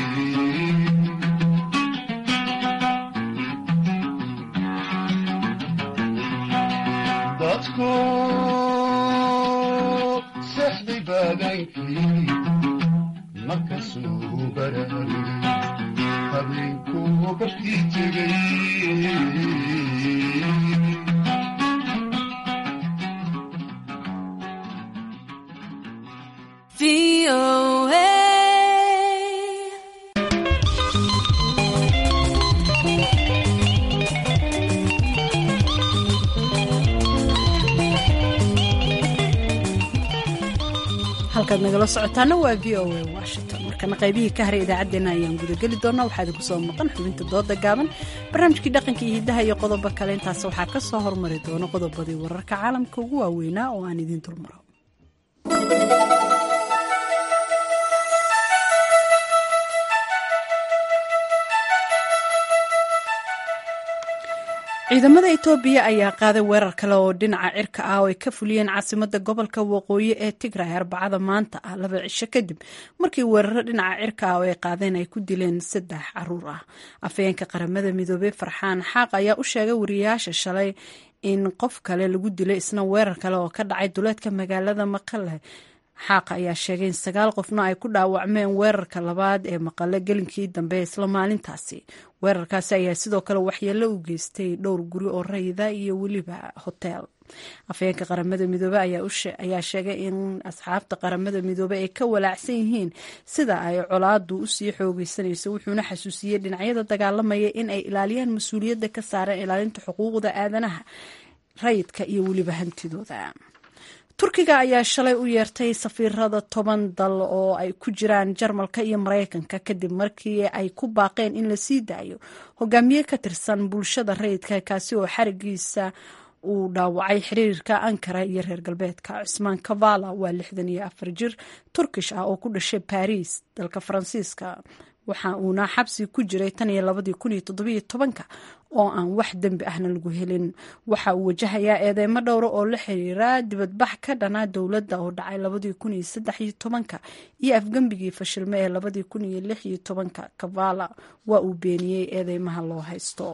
dadku sexday baadaankii markasuu baraarugay habeenkuu barkii tegay halkaad nagala socotaana waa v o a washington markana qaybihii ka haray idaacaddeenna ayaan gudageli doonaa waxaa idinku soo maqan xubinta dooda gaaban barnaamijkii dhaqanka iyo hiddaha iyo qodobo kale intaas waxaa ka soo hormari doona qodobadii wararka caalamka ugu waaweynaa oo aan idiin dulmaro ciidamada etoobiya ayaa qaaday weerar kale oo dhinaca cirka ah oo ay ka fuliyeen caasimada gobolka waqooyi ee tigray arbacada maanta ah laba cisho kadib markii weeraro dhinaca cirka ah oo ay qaadeen ay ku dileen saddex caruur ah afhayeenka qaramada midoobey farxaan xaaq ayaa u sheegay wariyayaasha shalay in qof kale lagu dilay isna weerar kale oo ka dhacay duleedka magaalada maqale xaaqa ayaa sheegay in sagaal qofna ay ku dhaawacmeen weerarka labaad ee maqale gelinkii dambe isla maalintaasi weerarkaasi ayaa sidoo kale waxyeello u geystay dhowr guri oo rayida iyo weliba hoteel afhayeenka qaramada midoobe ayaa sheegay in asxaabta qaramada midoobe ay ka walaacsan yihiin sida ay colaadu usii xoogeysanayso wuxuuna xasuusiyey dhinacyada dagaalamaya in ay ilaaliyaan mas-uuliyadda ka saaran ilaalinta xuquuqda aadanaha rayidka iyo weliba hantidooda turkiga ayaa shalay u yeertay safiirada toban dal oo ay ku jiraan jarmalka iyo maraykanka kadib markii ay ku baaqeen in la sii daayo hogaamiye ka tirsan bulshada rayidka kaasi oo xarigiisa uu dhaawacay xiriirka ankara iyo reer galbeedka cusmaan kavala waa lixdan iyo afar jir turkish ah oo ku dhashay baris dalka faransiiska waxa uuna xabsi ku jiray tan iyo labadii kun iyo toddobiyo tobanka oo aan wax dembi ahna lagu helin waxa uu wajahayaa eedeymo dhowra oo la xiriira dibadbax ka dhanaa dowladda oo dhacay labadii kun iyo saddex iyo tobanka iyo afgembigii fashilme ee labadii kun iyo lix iyo tobanka kavala waa uu beeniyey eedeymaha loo haysto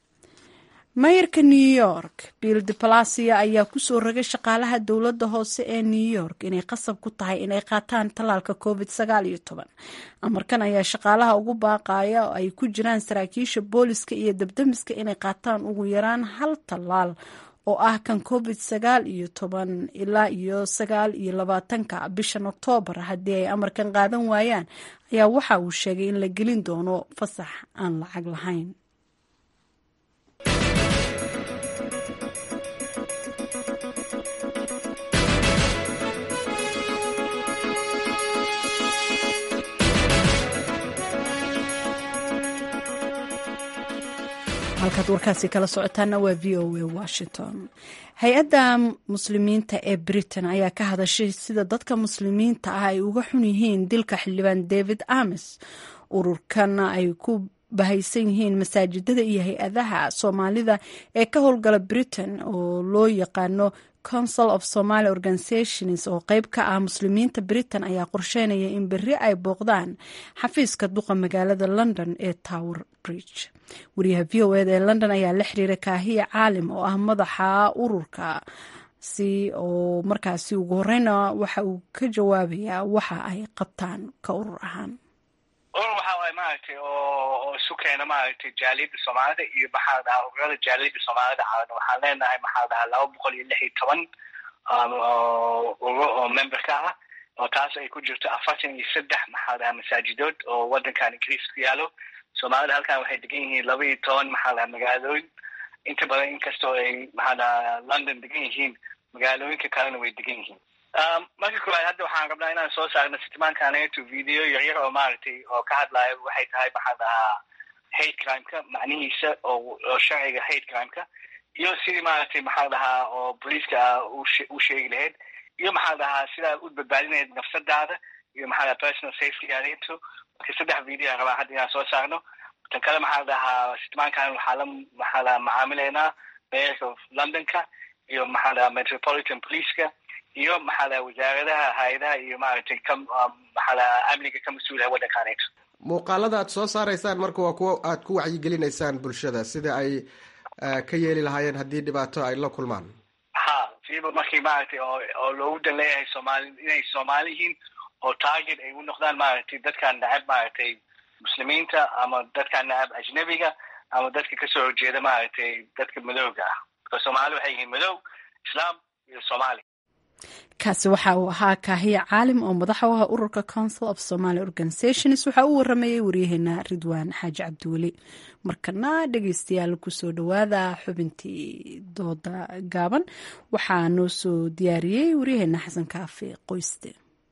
mayarka new york bill de palacia ayaa kusoo rogay shaqaalaha dowladda hoose ee new york inay qasab ku tahay inay qaataan tallaalka covid sagaal iyo toban amarkan ayaa shaqaalaha ugu baaqaya oo ay ku jiraan saraakiisha booliska iyo dabdamiska inay qaataan ugu yaraan hal tallaal oo ah kan covid sagaal iyo toban ilaa iyo sagaal iyo labaatanka bishan oktoobar haddii ay amarkan qaadan waayaan ayaa waxa uu sheegay in la gelin doono fasax aan lacag lahayn halkaad warkaasi kala socotaana waa v o a washington hay-adda muslimiinta ee britain ayaa ka hadashay sida dadka muslimiinta ah ay uga xun yihiin dilka xildhibaan david ames ururkan ay ku bahaysan yihiin masaajidada iyo hay-adaha soomaalida ee ka howlgala britain oo loo yaqaano council of somaly organizations oo qeyb ka ah muslimiinta britain ayaa qorsheynaya in berri ay booqdaan xafiiska duqa magaalada london ee tower bridge wariyaha v o eda ee london ayaa la xiriira kaahiya caalim oo ah madaxa ururka si oo markaasi ugu horeyna waxa uu ka jawaabayaa waxa ay qabtaan ka urur ahaan urur waxa waay maaragtay oo oo isu keena maaragtay jaaliyadda soomaalida iyo maxaa dhahaa ururada jaaliyadda soomaalida caawana waxaan leenahay maxaa dhahaa laba boqol iyo lix iyo toban ururo oo member ka ah oo taas ay ku jirto afartan iyo saddex maxaa dhahaa masaajidood oo waddankan ingiriis ku yaalo soomaalida halkan waxay degan yihiin laba iyo toban maxaa dhahaa magaalooyin inta badan inkastoo ay maxaa dhahaa london degan yihiin magaalooyinka kalena way degan yihiin marka koowaad hadda waxaan rabnaa inaan soo saarno sitimaankaneeto video yaryar oo maaragtay oo ka hadlaayo waxay tahay maxaa dhahaa hate crimeka macnihiisa oo oo sharciga hate crimeka iyo sidii maaragtay maxaa dhahaa oo booliiska u sheegi lahayd iyo maxaa dhahaa sidaa u badbaadinayd nafsadaada iyo maxaa dhaha personal safety adeeto marka saddex video aan rabaa hadda inaan soo saarno tan kale maxaa dhahaa sitimaankan waxaa la maxaa dhahaa macaamileynaa mayorka of londonka iyo maxaa dhahaa metropolitan policeka iyo maxaa laha wasaaradaha hay-adaha iyo maaragtay ka maxaa laha amniga ka mas-uulaha waddankaaneeto muuqaalada aad soo saaraysaan marka waa kuwo aad ku wacyigelinaysaan bulshada sida ay ka yeeli lahaayeen haddii dhibaato ay la kulmaan ha siiba markii maaragtay oo oo loogu dan leeyahay soomaali inay soomaali yihiin oo target ay u noqdaan maaragtay dadkaan nacab maaragtay muslimiinta ama dadkaan nacab ajnabiga ama dadka kasoo horjeeda maaragtay dadka madowga ah marka soomaali waxay yihiin madow islaam iyo soomaali kaasi waxa uu ahaa kaahiya caalim oo madaxa u ah ururka council of somaly organizations waxaa u waramayay waryaheena ridwaan xaaji cabdiweli markana dhegeystayaal kusoo dhawaada xubintii dooda gaaban waxaa noo soo diyaariyey waryaheena xasan kaafi qoyste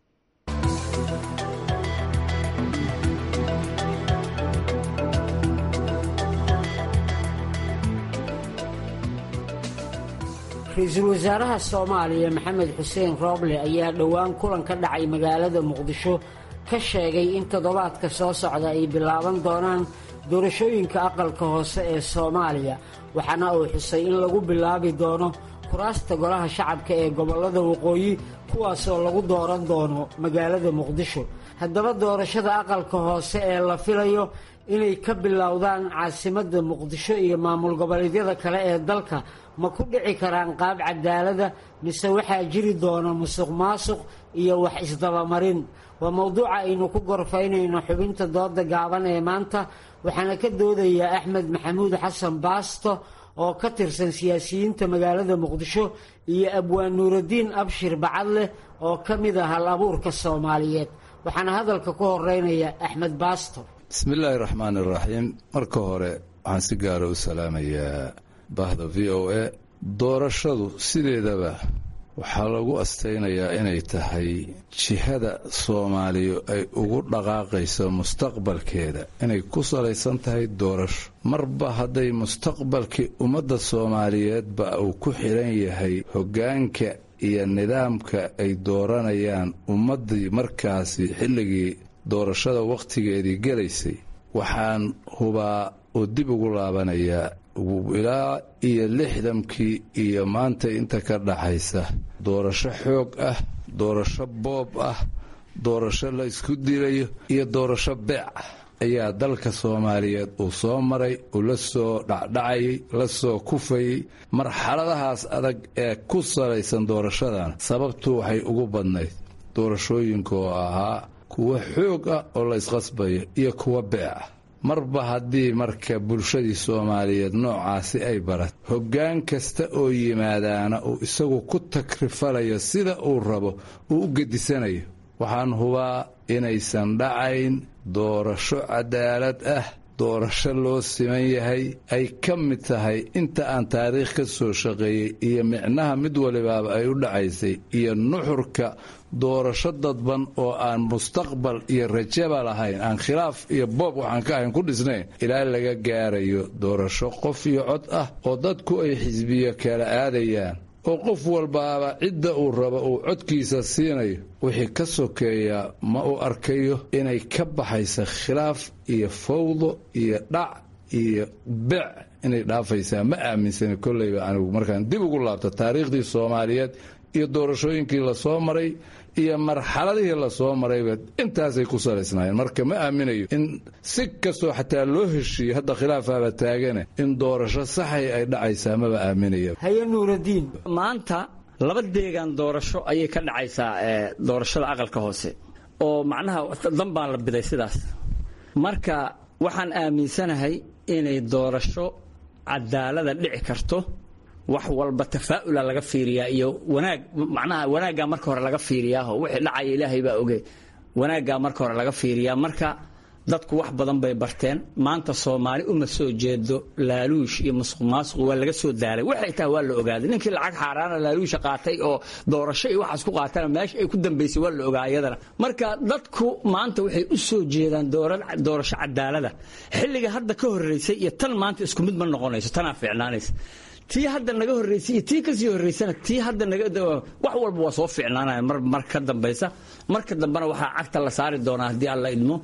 ra-iisul wasaaraha soomaaliya maxamed xuseen rooble ayaa dhowaan kulan ka dhacay magaalada muqdisho ka sheegay in toddobaadka soo socda ay bilaaban doonaan doorashooyinka aqalka hoose ee soomaaliya waxaana uu xusay in lagu bilaabi doono kuraasta golaha shacabka ee gobollada waqooyi kuwaasoo lagu dooran doono magaalada muqdisho haddaba doorashada aqalka hoose ee la filayo inay ka bilowdaan caasimadda muqdisho iyo maamul goboleedyada kale ee dalka ma ku dhici karaan qaab cadaalada mise waxaa jiri doona musuq maasuq iyo wax isdabamarin waa mowduuca aynu ku gorfaynayno xubinta dooda gaaban ee maanta waxaana ka doodayaa axmed maxamuud xasan baasto oo ka tirsan siyaasiyiinta magaalada muqdisho iyo abwaan nuuraddiin abshir bacadleh oo ka mid ah hal abuurka soomaaliyeed waxaana hadalka ku horeynaya axmed baasto bismillaahi raxmaan iraxiim marka hore waxaan si gaara u salaamayaa bahda v o a doorashadu sideedaba waxaa lagu astaynayaa inay tahay jihada soomaaliya ay ugu dhaqaaqayso mustaqbalkeeda inay ku salaysan tahay doorasho marba hadday mustaqbalkii ummadda soomaaliyeedba uu ku xidhan yahay hoggaanka iyo nidaamka ay dooranayaan ummaddii markaasi xilligii doorashada wakhtigeedii gelaysay waxaan hubaa oo dib ugu laabanayaa ilaa iyo lixdankii iyo maanta inta ka dhaxaysa doorasho xoog ah doorasho boob ah doorasho la isku dilayo iyo doorasho beec ah ayaa dalka soomaaliyeed uu soo maray uu la soo dhacdhacayay la soo kufayey marxaladahaas adag ee ku salaysan doorashadan sababtu waxay ugu badnayd doorashooyinka oo ahaa kuwa xoog ah oo la isqasbayo iyo kuwa beec ah marba haddii marka bulshadii soomaaliyeed noocaasi ay barat hoggaan kasta oo yimaadaana uu isagu ku takrifalayo sida uu rabo uu u gedisanayo waxaan hubaa inaysan dhacayn doorasho cadaalad ah doorasho loo siman yahay ay ka mid tahay inta aan taariikh ka soo shaqeeyey iyo micnaha mid walibaaba ay u dhacaysay iyo nuxurka doorasho dadban oo aan mustaqbal iyo rajaba lahayn aan khilaaf iyo boob waxaan ka ahayn ku dhisnayn ilaa laga gaarayo doorasho qof iyo cod ah oo dadku ay xisbiyo kala aadayaan oo qof walbaaba cidda uu rabo uu codkiisa siinayo wixii ka sokeeya ma uu arkayo inay ka baxaysa khilaaf iyo fawdo iyo dhac iyo bec inay dhaafaysaa ma aaminsani kolleyba anigu markaan dib ugu laabto taariikhdii soomaaliyeed iyo doorashooyinkii lasoo maray iyo marxaladihii lasoo marayba intaasay ku salaysnaayeen marka ma aaminayo in si kastoo xataa loo heshiiyo hadda khilaafaaba taagane in doorasho saxay ay dhacaysaa maba aaminaya haye nuuradiin maanta laba deegaan doorasho ayay ka dhacaysaa doorashada aqalka hoose oo macnaha dan baan la biday sidaas marka waxaan aaminsanahay inay doorasho cadaalada dhici karto wax walba tafaa'ula laga fiiriyaa iyo wanaag macnaha wanaaggaa marka hore laga fiiriyaao wixii dhacaya ilaahay baa oge wanaaggaa marka hore laga fiiriyaa marka dadku wax badan bay barteen maanta soomaali uma soo jeedo laaluush iyo musuq maasuq waa laga soo daalay waxay tahay waa la ogaaday ninkii lacag xaaraana laaluusha qaatay oo doorasho iyo waxaas ku qaatana meesha ay ku dambaysay waa la ogaa iyadana marka dadku maanta waxay u soo jeedaan doorasho cadaalada xilliga hadda ka horreysay iyo tan maanta isku mid ma noqonayso tanaa fiicnaanaysa tii hadda naga horreysay iyo tii kasii horreysana tii hadda naga wax walba waa soo fiicnaanaya mar mar ka dambaysa marka dambena waxaa cagta la saari doonaa haddii alla idmo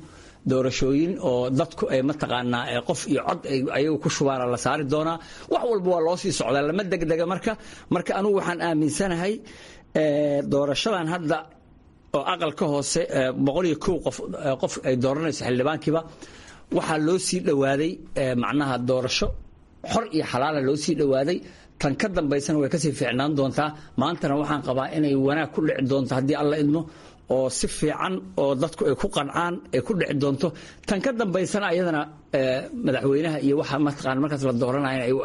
doorashooyin oo dadku ay mataqaanaa qof iyo cod ayagu ku shubaana la saari doonaa wax walba waa loo sii socdaa lama degdega marka marka anugu waxaan aaminsanahay doorashadan hadda oo aqalka hoose boqol iyo kow qof qof ay dooranayso xildhibaankiiba waxaa loo sii dhowaaday macnaha doorasho xor iyo xalaala loo sii dhowaaday tan ka dambaysana way kasii fiicnaan doontaa maantana waxaan qabaa inay wanaag ku dhici doonto haddii alla idmo oo si fiican oo dadku ay ku qancaan ay ku dhici doonto tan ka dambaysana ayadana madaxweynaha iyo waxa mataqaan markaas la dooranaya ay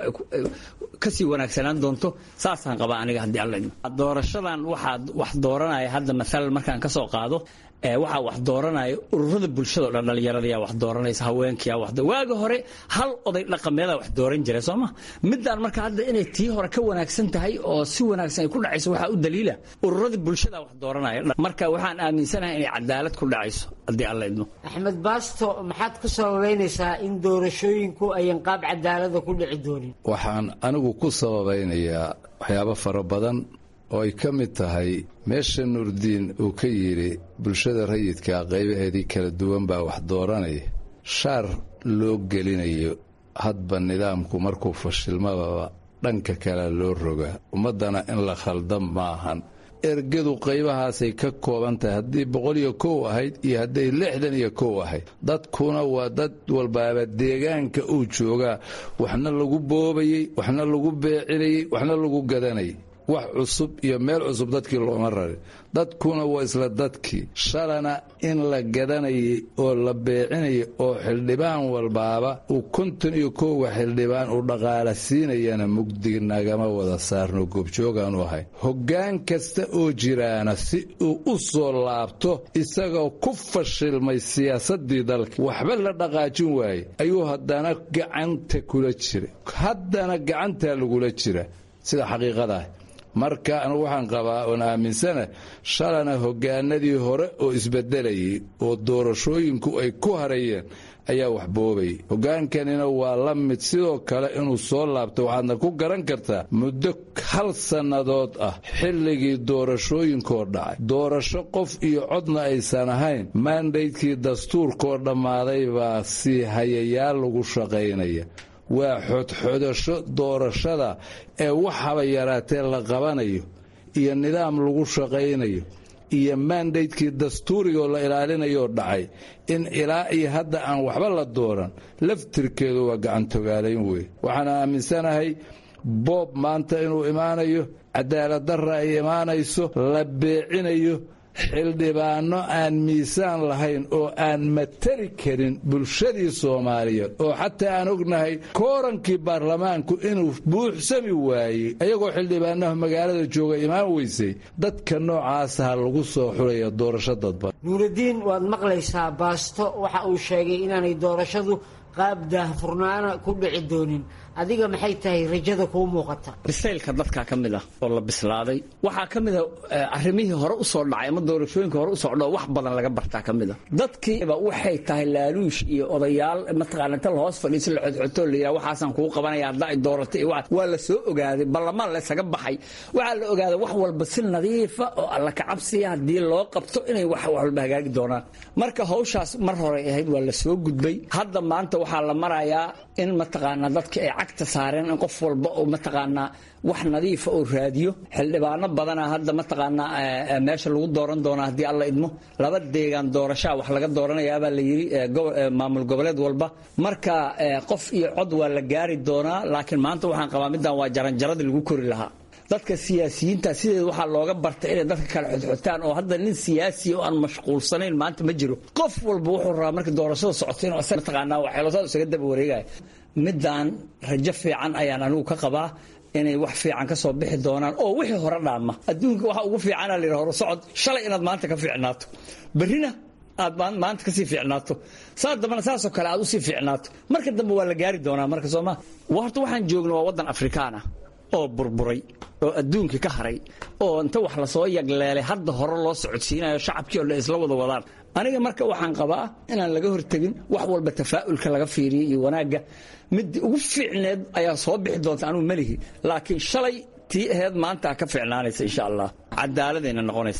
kasii wanaagsanaan doonto saasaan qabaa aniga haddii alla idmo doorashadan waxaa wax dooranaya hadda maalan markaan ka soo qaado waxaa wax dooranaya ururada bulshada o dhan dhallinyaradayaa wax dooranaysa haweenkiyaa wax waaga hore hal oday dhaqameedaa wax dooran jiray sooma midaan marka hadda inay tii hore ka wanaagsan tahay oo si wanaagsan ay ku dhacayso waxaa u daliila ururada bulshada wax dooranaya marka waxaan aaminsanahay inay cadaalad ku dhacayso haddii alla idmo axmed baasto maxaad ku sababaynaysaa in doorashooyinku ayan qaab cadaalada ku dhici doonin waxaan anigu ku sababaynayaa waxyaabo fara badan oo ay ka mid tahay meesha nuurdiin uu ka yidhi bulshada rayidka qaybaheedii kala duwan baa wax dooranaya shaar loo gelinayo hadba nidaamku markuu fashilmadaba dhanka kale loo rogaa ummaddana in la khaldan maahan ergadu qaybahaasay ka kooban tahay haddii boqol iyo kow ahayd iyo hadday lixdan iyo kow ahayd dadkuna waa dad walbaaba deegaanka uu joogaa waxna lagu boobayey waxna lagu beecinayey waxna lagu gadanayay wax cusub iyo meel cusub dadkii looma rarin dadkuna waa isla dadkii shalana in la gadanayay oo la beecinayay oo xildhibaan walbaaba uu konton iyo koowa xildhibaan uu dhaqaala siinayana mugdig nagama wada saarno goobjoogaanu ahay hoggaan kasta oo jiraana si uu u soo laabto isagoo ku fashilmay siyaasaddii dalka waxba la dhaqaajin waaye ayuu haddana gacanta kula jira haddana gacantaa lagula jira sida xaqiiqadaah marka anugu waxaan qabaa oon aaminsana shalana hoggaanadii hore oo isbedelayay oo doorashooyinku ay ku harayeen ayaa wax boobayay hoggaankanina waa la mid sidoo kale inuu soo laabto waxaadna ku garan kartaa muddo hal sannadood ah xilligii doorashooyinkoo dhacay doorasho qof iyo codna aysan ahayn mandaydkii dastuurkoo dhammaaday baa si hayayaal lagu shaqaynaya waa xodxodasho doorashada ee waxaba yaraatee la qabanayo iyo nidaam lagu shaqaynayo iyo mandaydkii dastuurigoo la ilaalinayoo dhacay in ilaa iyo hadda aan waxba la dooran laftirkeedu waa gacantogaalayn wey waxaan aaminsanahay boob maanta inuu imaanayo cadaaladdarra ay imaanayso la beecinayo xildhibaano aan miisaan lahayn oo aan matali karin bulshadii soomaaliyeed oo xataa aan ognahay koorankii baarlamaanku inuu buuxsami waayey ayagoo xildhibaanaha magaalada jooga imaan weysay dadka noocaasaha lagu soo xulaya doorasho dadban nuuraddiin waad maqlaysaa baasto waxa uu sheegay inaanay doorashadu qaab daahfurnaana ku dhici doonin adiga maxay tahay rajada kuu muuqata bisaylka dadkaa ka mid ah oo la bislaaday waxaa ka mid a arrimihii hore u soo dhacay ama doorashooyinka hore u socdho wax badan laga bartaa ka mid a dadkiiba waxay tahay laaluush iyo odayaal mataqaana inta lahoos fadhiiso la xodxoto la yidhaha waxaasaan kugu qabanaya hadda ay dooratay iyo waa la soo ogaaday ballamaan laysaga baxay waxaa la ogaaday wax walba si nadiifa oo alla kacabsiya haddii loo qabto inay wax walba hagaagi doonaan marka hawshaas mar horey ahayd waa la soo gudbay hadda maanta waxaa la marayaa in mataqaana dadka ay cagta saareen in qof walba oo mataqaanaa wax nadiifa oo raadiyo xildhibaano badana hadda mataqaanaa meesha lagu dooran doonaa haddii alla idmo laba deegaan doorashaa wax laga dooranayaabaa la yidhi maamul goboleed walba marka qof iyo cod waa la gaari doonaa laakiin maanta waxaan qabaa middan waa jaranjaradii lagu kori lahaa dadka siyaasiyiinta sideed waxaa looga bartay inay dadka kale xodxotaan oo hadda nin siyaasi oo aan mashquulsanayn maanta ma jiro qof walba wuxuu rabaa marka doorashada socotay inuu asaga mataqaanaa waxeelosada isaga daba wareegaya midaan rajo fiican ayaan anigu ka qabaa inay wax fiican ka soo bixi doonaan oo wixii hore dhaama adduunka waxa ugu fiicana la yidhaha hore socod shalay inaad maanta ka fiicnaato berrina aad maanta kasii fiicnaato saa dambana saasoo kale aad usii fiicnaato marka dambe waa la gaari doonaa marka sooma horta waxaan joogna waa waddan afrikaan ah oo burburay oo adduunka ka haray oo inta wax lasoo yagleelay hadda hore loo socodsiinayo shacabkii oo dhan isla wada wadaan aniga marka waxaan qabaa inaan laga hortegin wax walba tafaa'ulka laga fiiriyo iyo wanaagga mid ugu fiicneed ayaa soo bixi doonta anugu melihi laakiin shalay tii aheed maanta ka fiicnaanaysa insha allah cadaaladayna noqonaysaa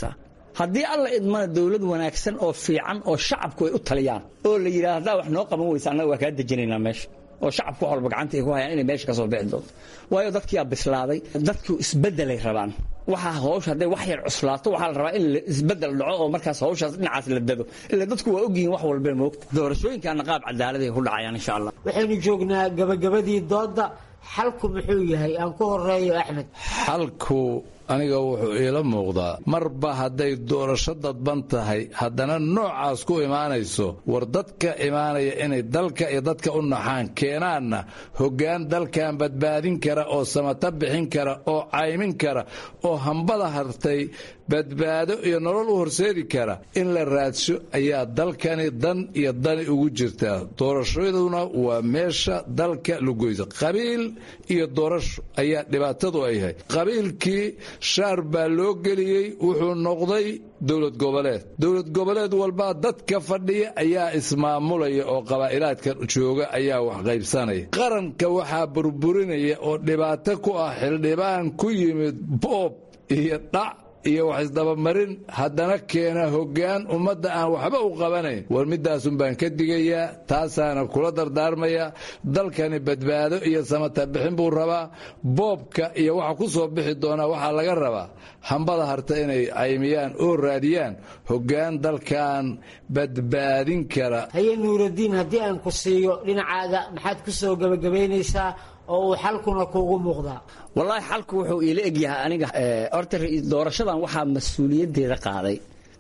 haddii alla idmana dowlad wanaagsan oo fiican oo shacabku ay u taliyaan oo la yidhahdo haddaa wax noo qaban weysa annaga waa kaa dejinaynaa meesha oo shacabku wax walba gacanta ay ku hayaan inay meesha ka soo bixi doonto waayo dadkiyaa bislaaday dadku isbeddelay rabaan waxaa hawsha hadday wax yar cuslaato waxaa la rabaa in isbeddel dhaco oo markaas hawshaas dhinacaas la dado ila dadku waa ogyihiin wax walba moogta doorashooyinkaana qaab cadaalad ay ku dhacayaan insha allah waxaynu joognaa gabagabadii doodda xalku muxuu yahay aan ku horeeyo axmed xalku aniga wuxuu iila muuqdaa marba hadday doorasho dadban tahay haddana noocaas ku imaanayso war dadka imaanaya inay dalka iyo dadka u naxaan keenaanna hoggaan dalkan badbaadin kara oo samata bixin kara oo caymin kara oo hambada hartay badbaado iyo nolol u horseedi kara in la raadsho ayaa dalkani dan iyo dani ugu jirtaa doorashaduna waa meesha dalka lagoysa qabiil iyo doorasho ayaa dhibaatadu ay yahay qabiilkii shaar baa loo geliyey wuxuu noqday dowlad goboleed dowlad goboleed walbaa dadka fadhiya ayaa ismaamulaya oo qabaa'ilaadka jooga ayaa wax qaybsanaya qaranka waxaa burburinaya oo dhibaato ku ah xildhibaan ku yimid boob iyo dhac iyo wax isdabamarin haddana keena hoggaan ummadda aan waxba u qabanayn war midaasun baan ka digayaa taasaana kula dardaarmaya dalkani badbaado iyo samata bixin buu rabaa boobka iyo waxa ku soo bixi doonaa waxaa laga rabaa hambada harta inay caymiyaan oo raadiyaan hoggaan dalkan badbaadin kara haye nuuraddiin haddii aan ku siiyo dhinacaaga maxaad ku soo gebagabaynaysaa oo uu xalkuna kuugu muuqdaa wallaahi xalku wuxuu iila egyahay aniga horta doorashadan waxaa mas-uuliyaddeeda qaaday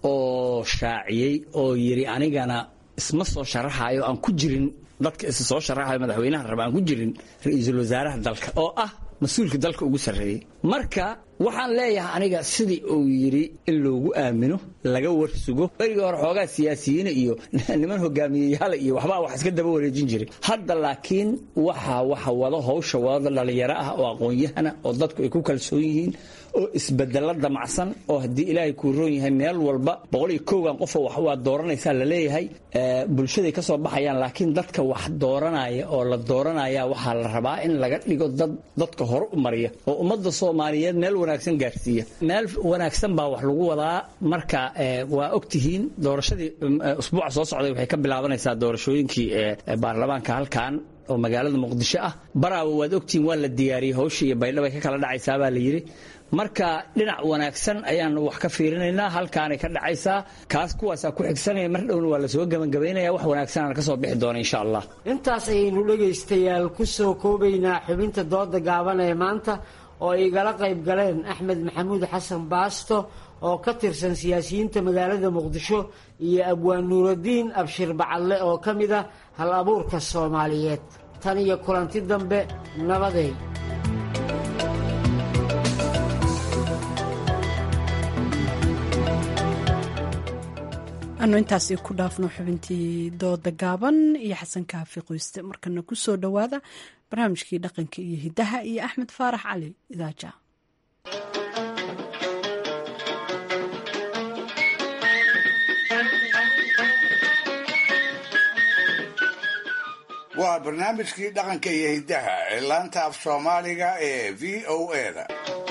oo shaaciyey oo yidhi anigana isma soo sharaxayo aan ku jirin dadka is soo sharaxayo madaxweynaha raba aan ku jirin ra-iisul wasaaraha dalka oo ah mas-uulka dalka ugu sarreeyey marka waxaan leeyahay aniga sidii uu yidhi in loogu aamino laga warsugo berigii hore xoogaa siyaasiyiina iyo niman hogaamiyeyaala iyo waxbaa wax iska daba wareejin jiray hadda laakiin waxa waxa wado hawsha wadada dhalinyaro ah oo aqoon-yahana oo dadku ay ku kalsoon yihiin oo isbedelo damacsan oo haddii ilaahay kuu roon yahay meel walba boqol iyo kowgan qofoo wax waa dooranaysaa la leeyahay bulshaday ka soo baxayaan laakiin dadka wax dooranaya oo la dooranaya waxaa la rabaa in laga dhigo dad dadka hore u mariya oo ummadda soomaaliyeed meel wanaagsan gaarsiiya meel wanaagsan baa wax lagu wadaa marka waa ogtihiin doorashadii usbuuca soo socday waxay ka bilaabanaysaa doorashooyinkii baarlamaanka halkan oo magaalada muqdisho ah baraawo waad ogtihiin waa la diyaariyey hawsha iyo baydhabo ay ka kala dhacaysaa baa la yidhi marka dhinac wanaagsan ayaan wax ka fiirinaynaa halkaanay ka dhacaysaa kaas kuwaasaa ku xigsanaya mar dhowna waa lasoo gebangabaynaya wax wanaagsanaan ka soo bixi doona insha allah intaas ayaynu dhegaystayaal ku soo koobaynaa xubinta dooda gaaban ee maanta oo ay igala qayb galeen axmed maxamuud xasan baasto oo ka tirsan siyaasiyiinta magaalada muqdisho iyo abwaan nuuraddiin abshir bacadle oo ka mid ah hal abuurka soomaaliyeed tan iyo kulanti dambe nabadeed anu intaasi ku dhaafno xubintii dooda gaaban iyo xasan kaafi qoyste markana ku soo dhowaada barnaamijkii dhaqanka iyo hiddaha iyo axmed faarax cali idaaja waa barnaamijkii dhaqanka iyo hiddaha ee laanta af soomaaliga ee v o eda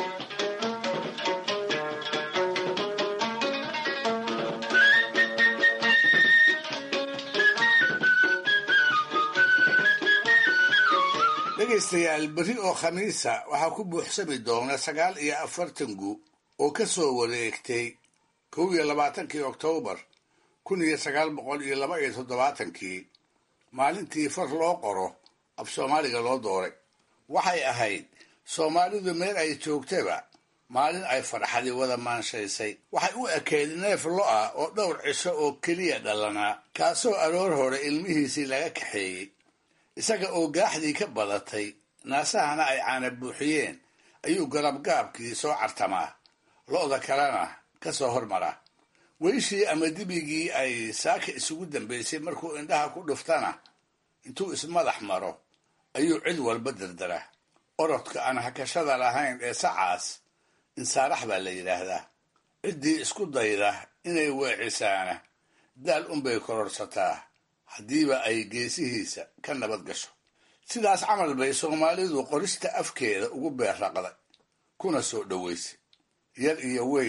dhegaystayaal berri oo khamiisa waxaa ku buuxsami doona sagaal iyo afartan gu oo ka soo wareegtay kow iyo labaatankii oktoobar kun iyo sagaal boqol iyo laba iyo toddobaatankii maalintii far loo qoro af soomaaliga loo dooray waxay ahayd soomaalidu meel ay joogtaba maalin ay farxadi wada maanshaysay waxay u ekeyd neef lo-ah oo dhowr cisho oo keliya dhalanaa kaasoo aroor hore ilmihiisii laga kaxeeyey isaga oo gaaxdii ka badatay naasahana ay caana buuxiyeen ayuu garabgaabkii soo cartamaa lo'da kalena ka soo hormara weyshii ama dibigii ay saaka isugu dambaysay markuu indhaha ku dhuftana intuu ismadax maro ayuu cid walba dardara orodka aan hakashada lahayn ee sacaas insaarax baa la yidhaahdaa ciddii isku dayda inay weecisaana daal unbay kororsataa haddiiba ay geesihiisa ka nabad gasho sidaas camal bay soomaalidu qorista afkeeda ugu beerraqday kuna soo dhowaysay yar iyo weyn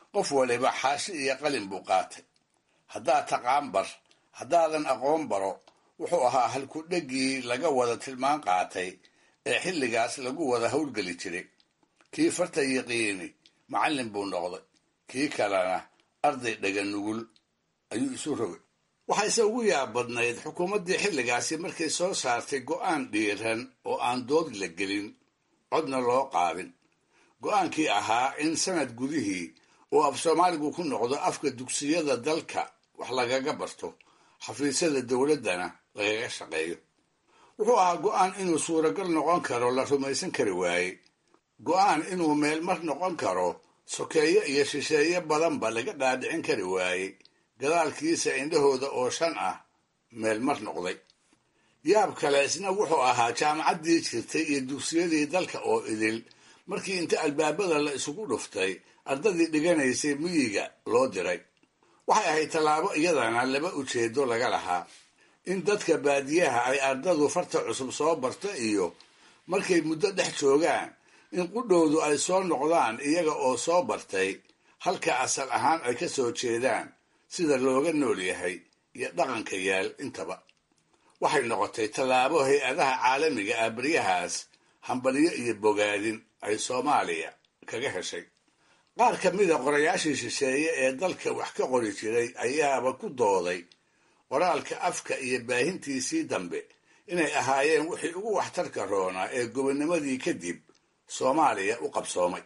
qof waliba xaashi iyo qalin buu qaatay haddaad taqaan bar haddaadan aqoon baro wuxuu ahaa halkudheggii laga wada tilmaan qaatay ee xilligaas lagu wada howlgeli jiray kii farta yiqiini macallin buu noqday kii kalena arday dhega nugul ayuu isu rogay waxayse ugu yaab badnayd xukuumaddii xilligaasi markay soo saartay go'aan dhiiran oo aan dood la gelin codna loo qaadin go'aankii ahaa in sanad gudihii oo af soomaaligu ku noqdo afka dugsiyada dalka wax lagaga barto xafiisyada dowladdana lagaga shaqeeyo wuxuu ahaa go'aan inuu suuragal noqon karo la rumaysan kari waaye go'aan inuu meelmar noqon karo sokeeye iyo shisheeye badanba laga dhaadhicin kari waaye gadaalkiisa indhahooda oo shan ah meelmar noqday yaab kale isna wuxuu ahaa jaamacaddii jirtay iyo dugsiyadii dalka oo idil markii inta albaabada la isugu dhuftay ardadii dhiganaysay miyiga loo diray waxay ahayd tallaabo iyadana laba ujeedo laga lahaa in dadka baadiyaha ay ardadu farta cusub soo barto iyo markay muddo dhex joogaan in qudhowdu ay soo noqdaan iyaga oo soo bartay halka asal ahaan ay ka soo jeedaan sida looga nool yahay iyo dhaqanka yaal intaba waxay noqotay tallaabo hay-adaha caalamiga ah baryahaas hambalyo iyo bogaadin ay soomaaliya kaga heshay qaar ka mida qorayaashii shisheeye ee dalka wax ka qori jiray ayaaba ku dooday qoraalka afka iyo baahintiisii dambe inay ahaayeen wixii ugu waxtarka roonaa ee gobonnimadii kadib soomaaliya u qabsoomay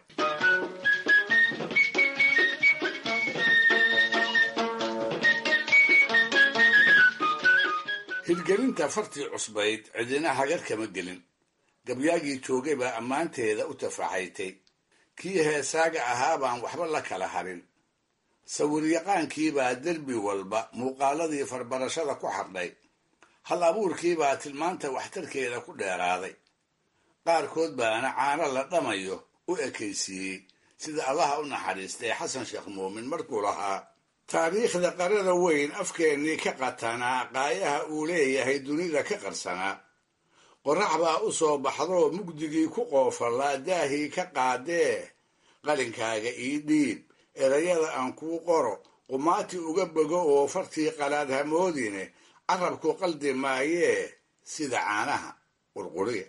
hirgelinta fartii cusbayd cidina hagar kama gelin gabyaagii joogay baa ammaanteeda u tafaxaytay kii heesaaga ahaa baan waxba la kala harin sawiryaqaankiibaa derbi walba muuqaaladii farbarashada ku xardhay hal abuurkiibaa tilmaanta waxtarkeeda ku dheeraaday qaarkood baana caano la dhamayo u ekaysiiyey sida allaha u naxariistay xasan sheekh muumin markuu lahaa taariikhda qarada weyn afkeennii ka qatanaa qaayaha uu leeyahay dunida ka qarsanaa qorax baa u soo baxdoo mugdigii ku qoofallaa daahii ka qaadee qalinkaaga ii dhiib erayada aan kuu qoro qumaati uga bogo oo fartii qalaad hamoodine carabku qaldi maayee sida caanaha qurquriya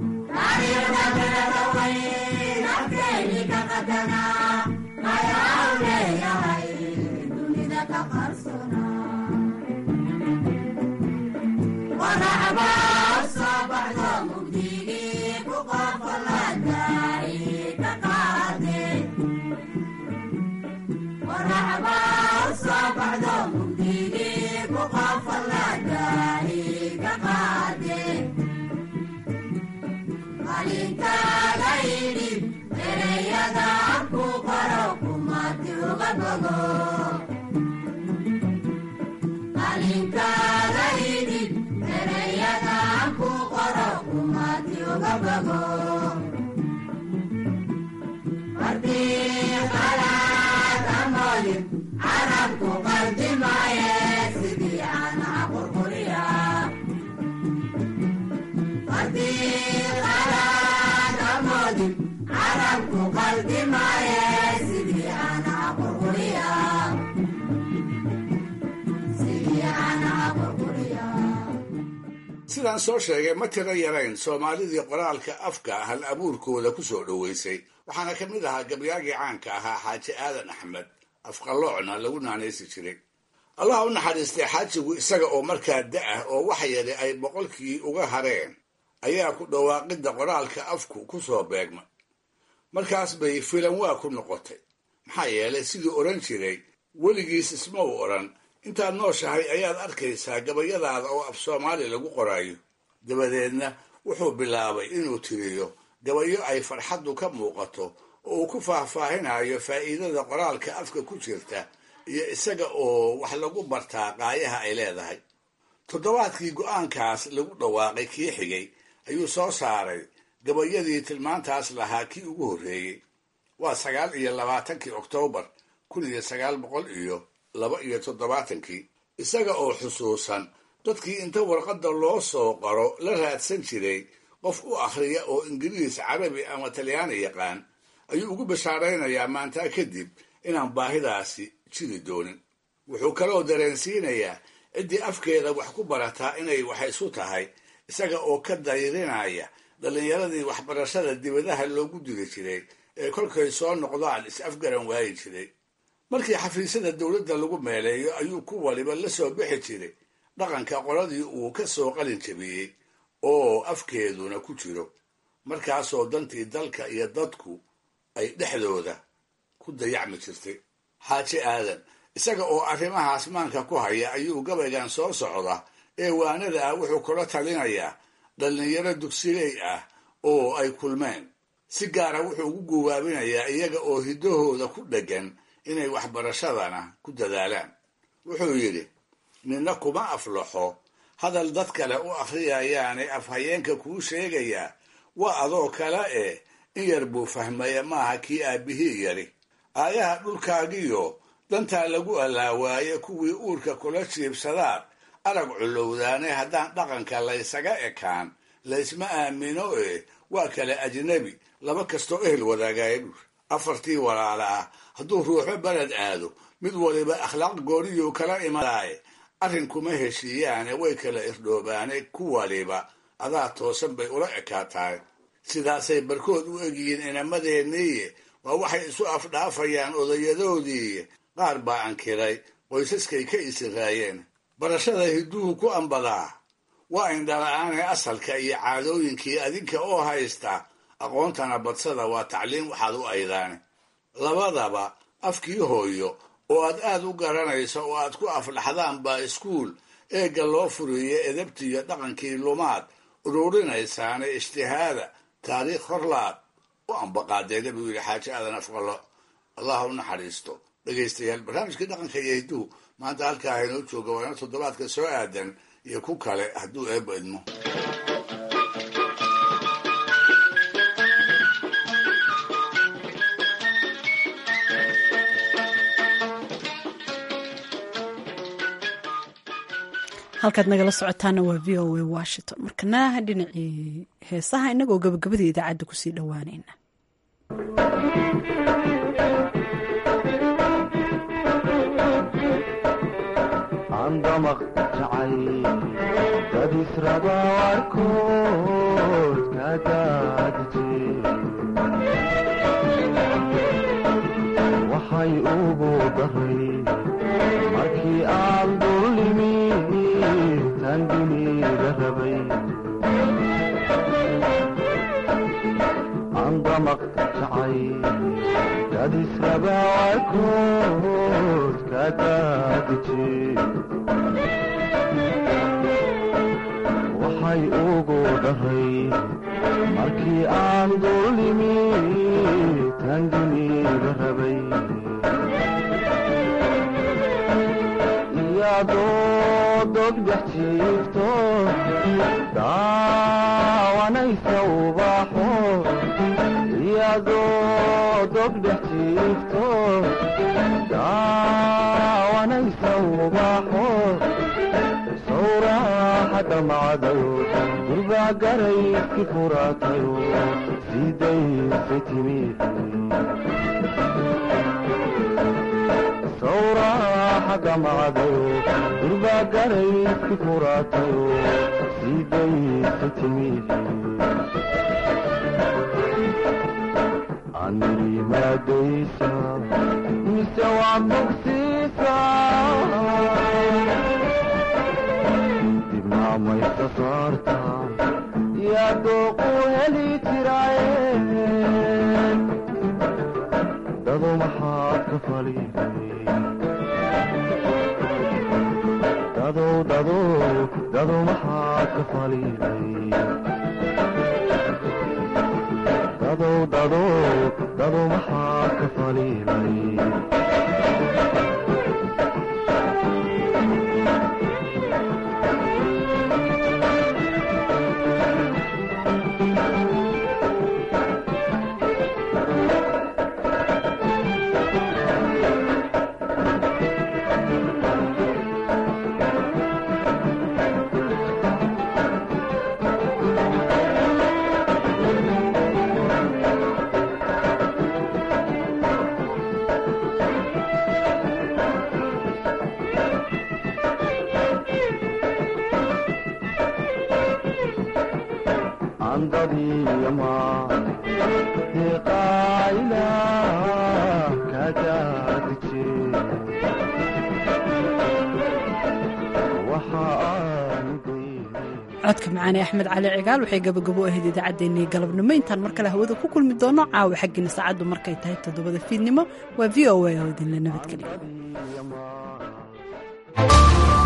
sidaan soo sheegay ma tiro yarayn soomaalidii qoraalka afka hal abuurkooda ku soo dhoweysay waxaana ka mid ahaa gabyaagii caanka ahaa xaaji aadan axmed afqaloocna lagu naanaysi jiray allah u naxariistay xaajigu isaga oo markaa da-ah oo wax yari ay boqolkii uga hareen ayaa ku dhawaaqidda qoraalka afku ku soo beegmay markaas bay filan waa ku noqotay maxaa yeelay siduu odhan jiray weligiis isma u odhan intaad nooshahay ayaad arkaysaa gabayadaada oo af soomaali lagu qoraayo dabadeedna wuxuu bilaabay inuu tiriyo gabayo ay farxaddu ka muuqato oo uu ku faahfaahinayo faa'iidada qoraalka afka ku jirta iyo isaga oo wax lagu bartaa qaayaha ay leedahay toddobaadkii go'aankaas lagu dhawaaqay kii xigay ayuu soo saaray gabayadii tilmaantaas lahaa kii ugu horreeyey waa sagaal iyo labaatankii oktoobar kun iyo sagaal boqol iyo laba iyo toddobaatankii isaga oo xusuusan dadkii inta warqadda loo soo qoro la raadsan jiray qof u akhriya oo ingiriis carabi ama talyaani yaqaan ayuu ugu bashaaraynayaa maantaa kadib inaan baahidaasi jiri doonin wuxuu kaloo dareensiinayaa ciddii afkeeda wax ku barataa inay wax isu tahay isaga oo ka dayrinaya dhallinyaradii waxbarashada dibadaha loogu diri jiray ee kolkay soo noqdaan is-afgaran waayi jiray markii xafiisyada dowladda lagu meeleeyo ayuu ku waliba la soo bixi jiray dhaqanka qoladii uu ka soo qalin jabiyey oo afkeeduna ku jiro markaasoo dantii dalka iyo dadku ay dhexdooda ku dayacmi jirtay xaaji aadan isaga oo arrimahaas maanka ku haya ayuu gabaygan soo socda ee waanada ah wuxuu kula talinayaa dhallinyaro dugsiley ah oo ay kulmeen si gaara wuxuu ugu guwaabinayaa iyaga oo hiddahooda ku dheggan inay waxbarashadana ku dadaalaan wuxuu yidhi ninna kuma aflaxo hadal dad kale u akhriyayaane afhayeenka kuu sheegayaa waa adoo kale eh in yar buu fahmaya maaha kii aabbihii yari aayaha dhulkaagiyo dantaa lagu allaawaaye kuwii uurka kula jiibsadaan arag culowdaane haddaan dhaqanka laysaga ekaan laysma aamino eh waa kale ajnabi laba kastoo ehel wadaagaya buur afartii walaala ah hadduu ruuxo beled aado mid waliba akhlaaq gooriyuu kala imanaaye arrin kuma heshiiyaane way kala irdhoobaane ku waliba adaa toosan bay ula ekaatahay sidaasay barkood u egyihiin inamadeenniiye waa waxay isu afdhaafayaan odayadoodii qaar baa ankiray qoysaskay ka isiraayeen barashada hidduhu ku ambadaa waa indhala-aanee asalka iyo caadooyinkii adinka oo haysta aqoontana badsada waa tacliin waxaad u aydaane labadaba afkii hooyo oo aad aad u garanayso oo aad ku afdhaxdaan baa iskuul eegga loo furiyo edabtiiyo dhaqankii lumaad ururinaysaane ijtihaada taariikh horlaad u ambaqaadeeda buu yidhi xaaji aadan afqalo allah u naxariisto dhegaystayaal barnaamijkii dhaqanka iyo hidduhu maanta halkaa haynoo jooga waana toddobaadka soo aadan iyo ku kale hadduu eebba idmo halkaad nagala socotaana waa v o a washington markana dhinacii heesaha inagoo gabagabada idaacadda kusii dhowaanayna andamaq jacay dad israba warkood ka daadije waxay ugu daray markii aan dullimi tan dunida rabay andamaq jacay dad israba warkood ka daadije waxay ugu dhahay markii aan dullimi tan dunida rabay iyadoo dogdhex jiifto daawanaysa ubaxo iyadoo dogdhex jiifto daawanaysa ubaxo sawraxa dhamacdayo durbaa garayski furaatayo sidayse timi sawraxa dhamacdayo durbaa garayski furaatayo sidayse timi animadaysa mise waa bogsiisa dibnaamaysa saarta yaa dooqu heli jiraaye dadu maxaad ka faliday dadow dadow dadu maxaad ka faliday dadow dadow dadu maxaad ka faliday handadiyo maan deeqaayla kadaadije waxa aan codka macaane axmed cali cigaal waxay gabagabo ahayd idaacaddeenii galabnimo intaan mar kale hawada ku kulmi doono caawa xaggiina saacaddu markay tahay toddobada fiidnimo waa v o a oo idinla nabadgeliyo